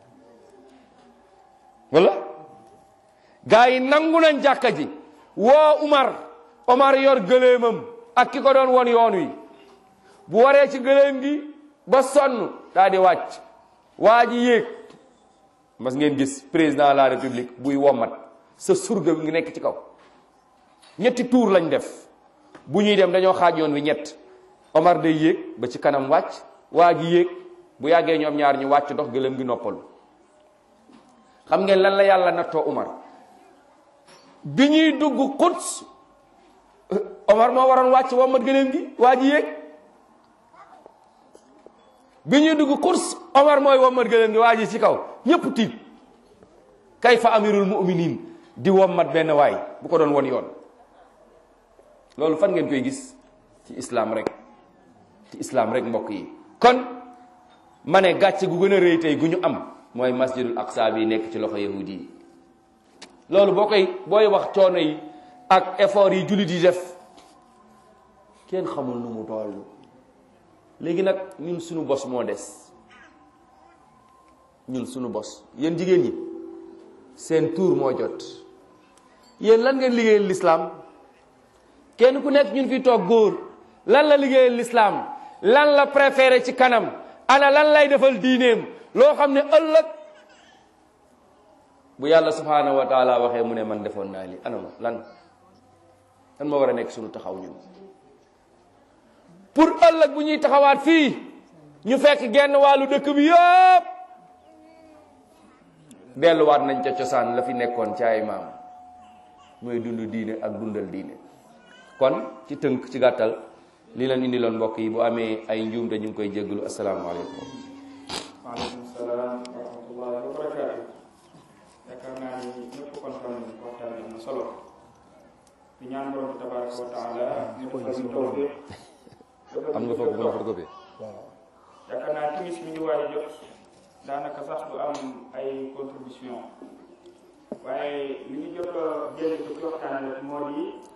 wala gaa yi nangu nañ jàkka ji woo Umar Umar yor gëléemam ak ki ko doon won yoon wi bu waree ci gëléem gi ba sonn daa di wàcc waa ji yéeg mas ngeen gis président de la république buy wommat sa surga bi ngi nekk ci kaw ñetti tour lañ def bu ñuy dem dañoo xaaj yoon wi ñett Omar day yéeg ba ci kanam wàcc waa ji yéeg bu yàggee ñoom ñaar ñu wàcc dox gëléem gi noppalu xam ngeen lan la yàlla nattoo Omar bi ñuy dugg Quds Omar moo waroon wàcc wommat gëléem gi waa ji yéeg bi ñuy dugg course Omar mooy wommat gëléem gi waa ji ci kaw ñépp tiit kay fa amirul mu'minin di wommat benn waay bu ko doon won yoon loolu fan ngeen koy gis ci islam rek ci islam rek mbokk yi kon ma ne gàcce gu gën a rëy tey gu ñu am mooy masjidul aqsa bi nekk ci loxo yahudi yi loolu boo koy booy wax coono yi ak effort yi jullit yi def kenn xamul nu mu toll léegi nag ñun suñu bos moo des ñun suñu bos yéen jigéen ñi seen tour moo jot yéen lan ngeen liggéeyal lislaam kenn ku nekk ñun fi toog góor lan la liggéeyal lislaam lan la préféré ci kanam ana lan lay defal diineem loo xam ne ëllëg bu yàlla subhanahu wa taala waxee mu ne man defoon naa li anama lan lan moo war a nekk suñu taxaw ñun pour ëllëg bu ñuy taxawaat fii ñu fekk genn wàllu dëkk bi yëpp delluwaat nañ ca cosaan la fi nekkoon ci ay maam mooy dund diine ak dundal diine kon ci tënk ci gàttal li leen indi loon mbokk yi bu amee ay njuumte ñu ngi koy jéggalu asalaamaaleykum waaleykum salaam wa rahmatullahi wa barakaatu yaakaar naa ni ñëpp kontaan nañu waxtaan bi am na solo di ñaan borom bi tabaraka wa taala ñu defal ñu tawfiq am nga foofu bu ma photocopie yaakaar naa timis mi ñu waay jot daanaka sax du am ay contribution waaye li ñu jot a jël ci waxtaan rek moo di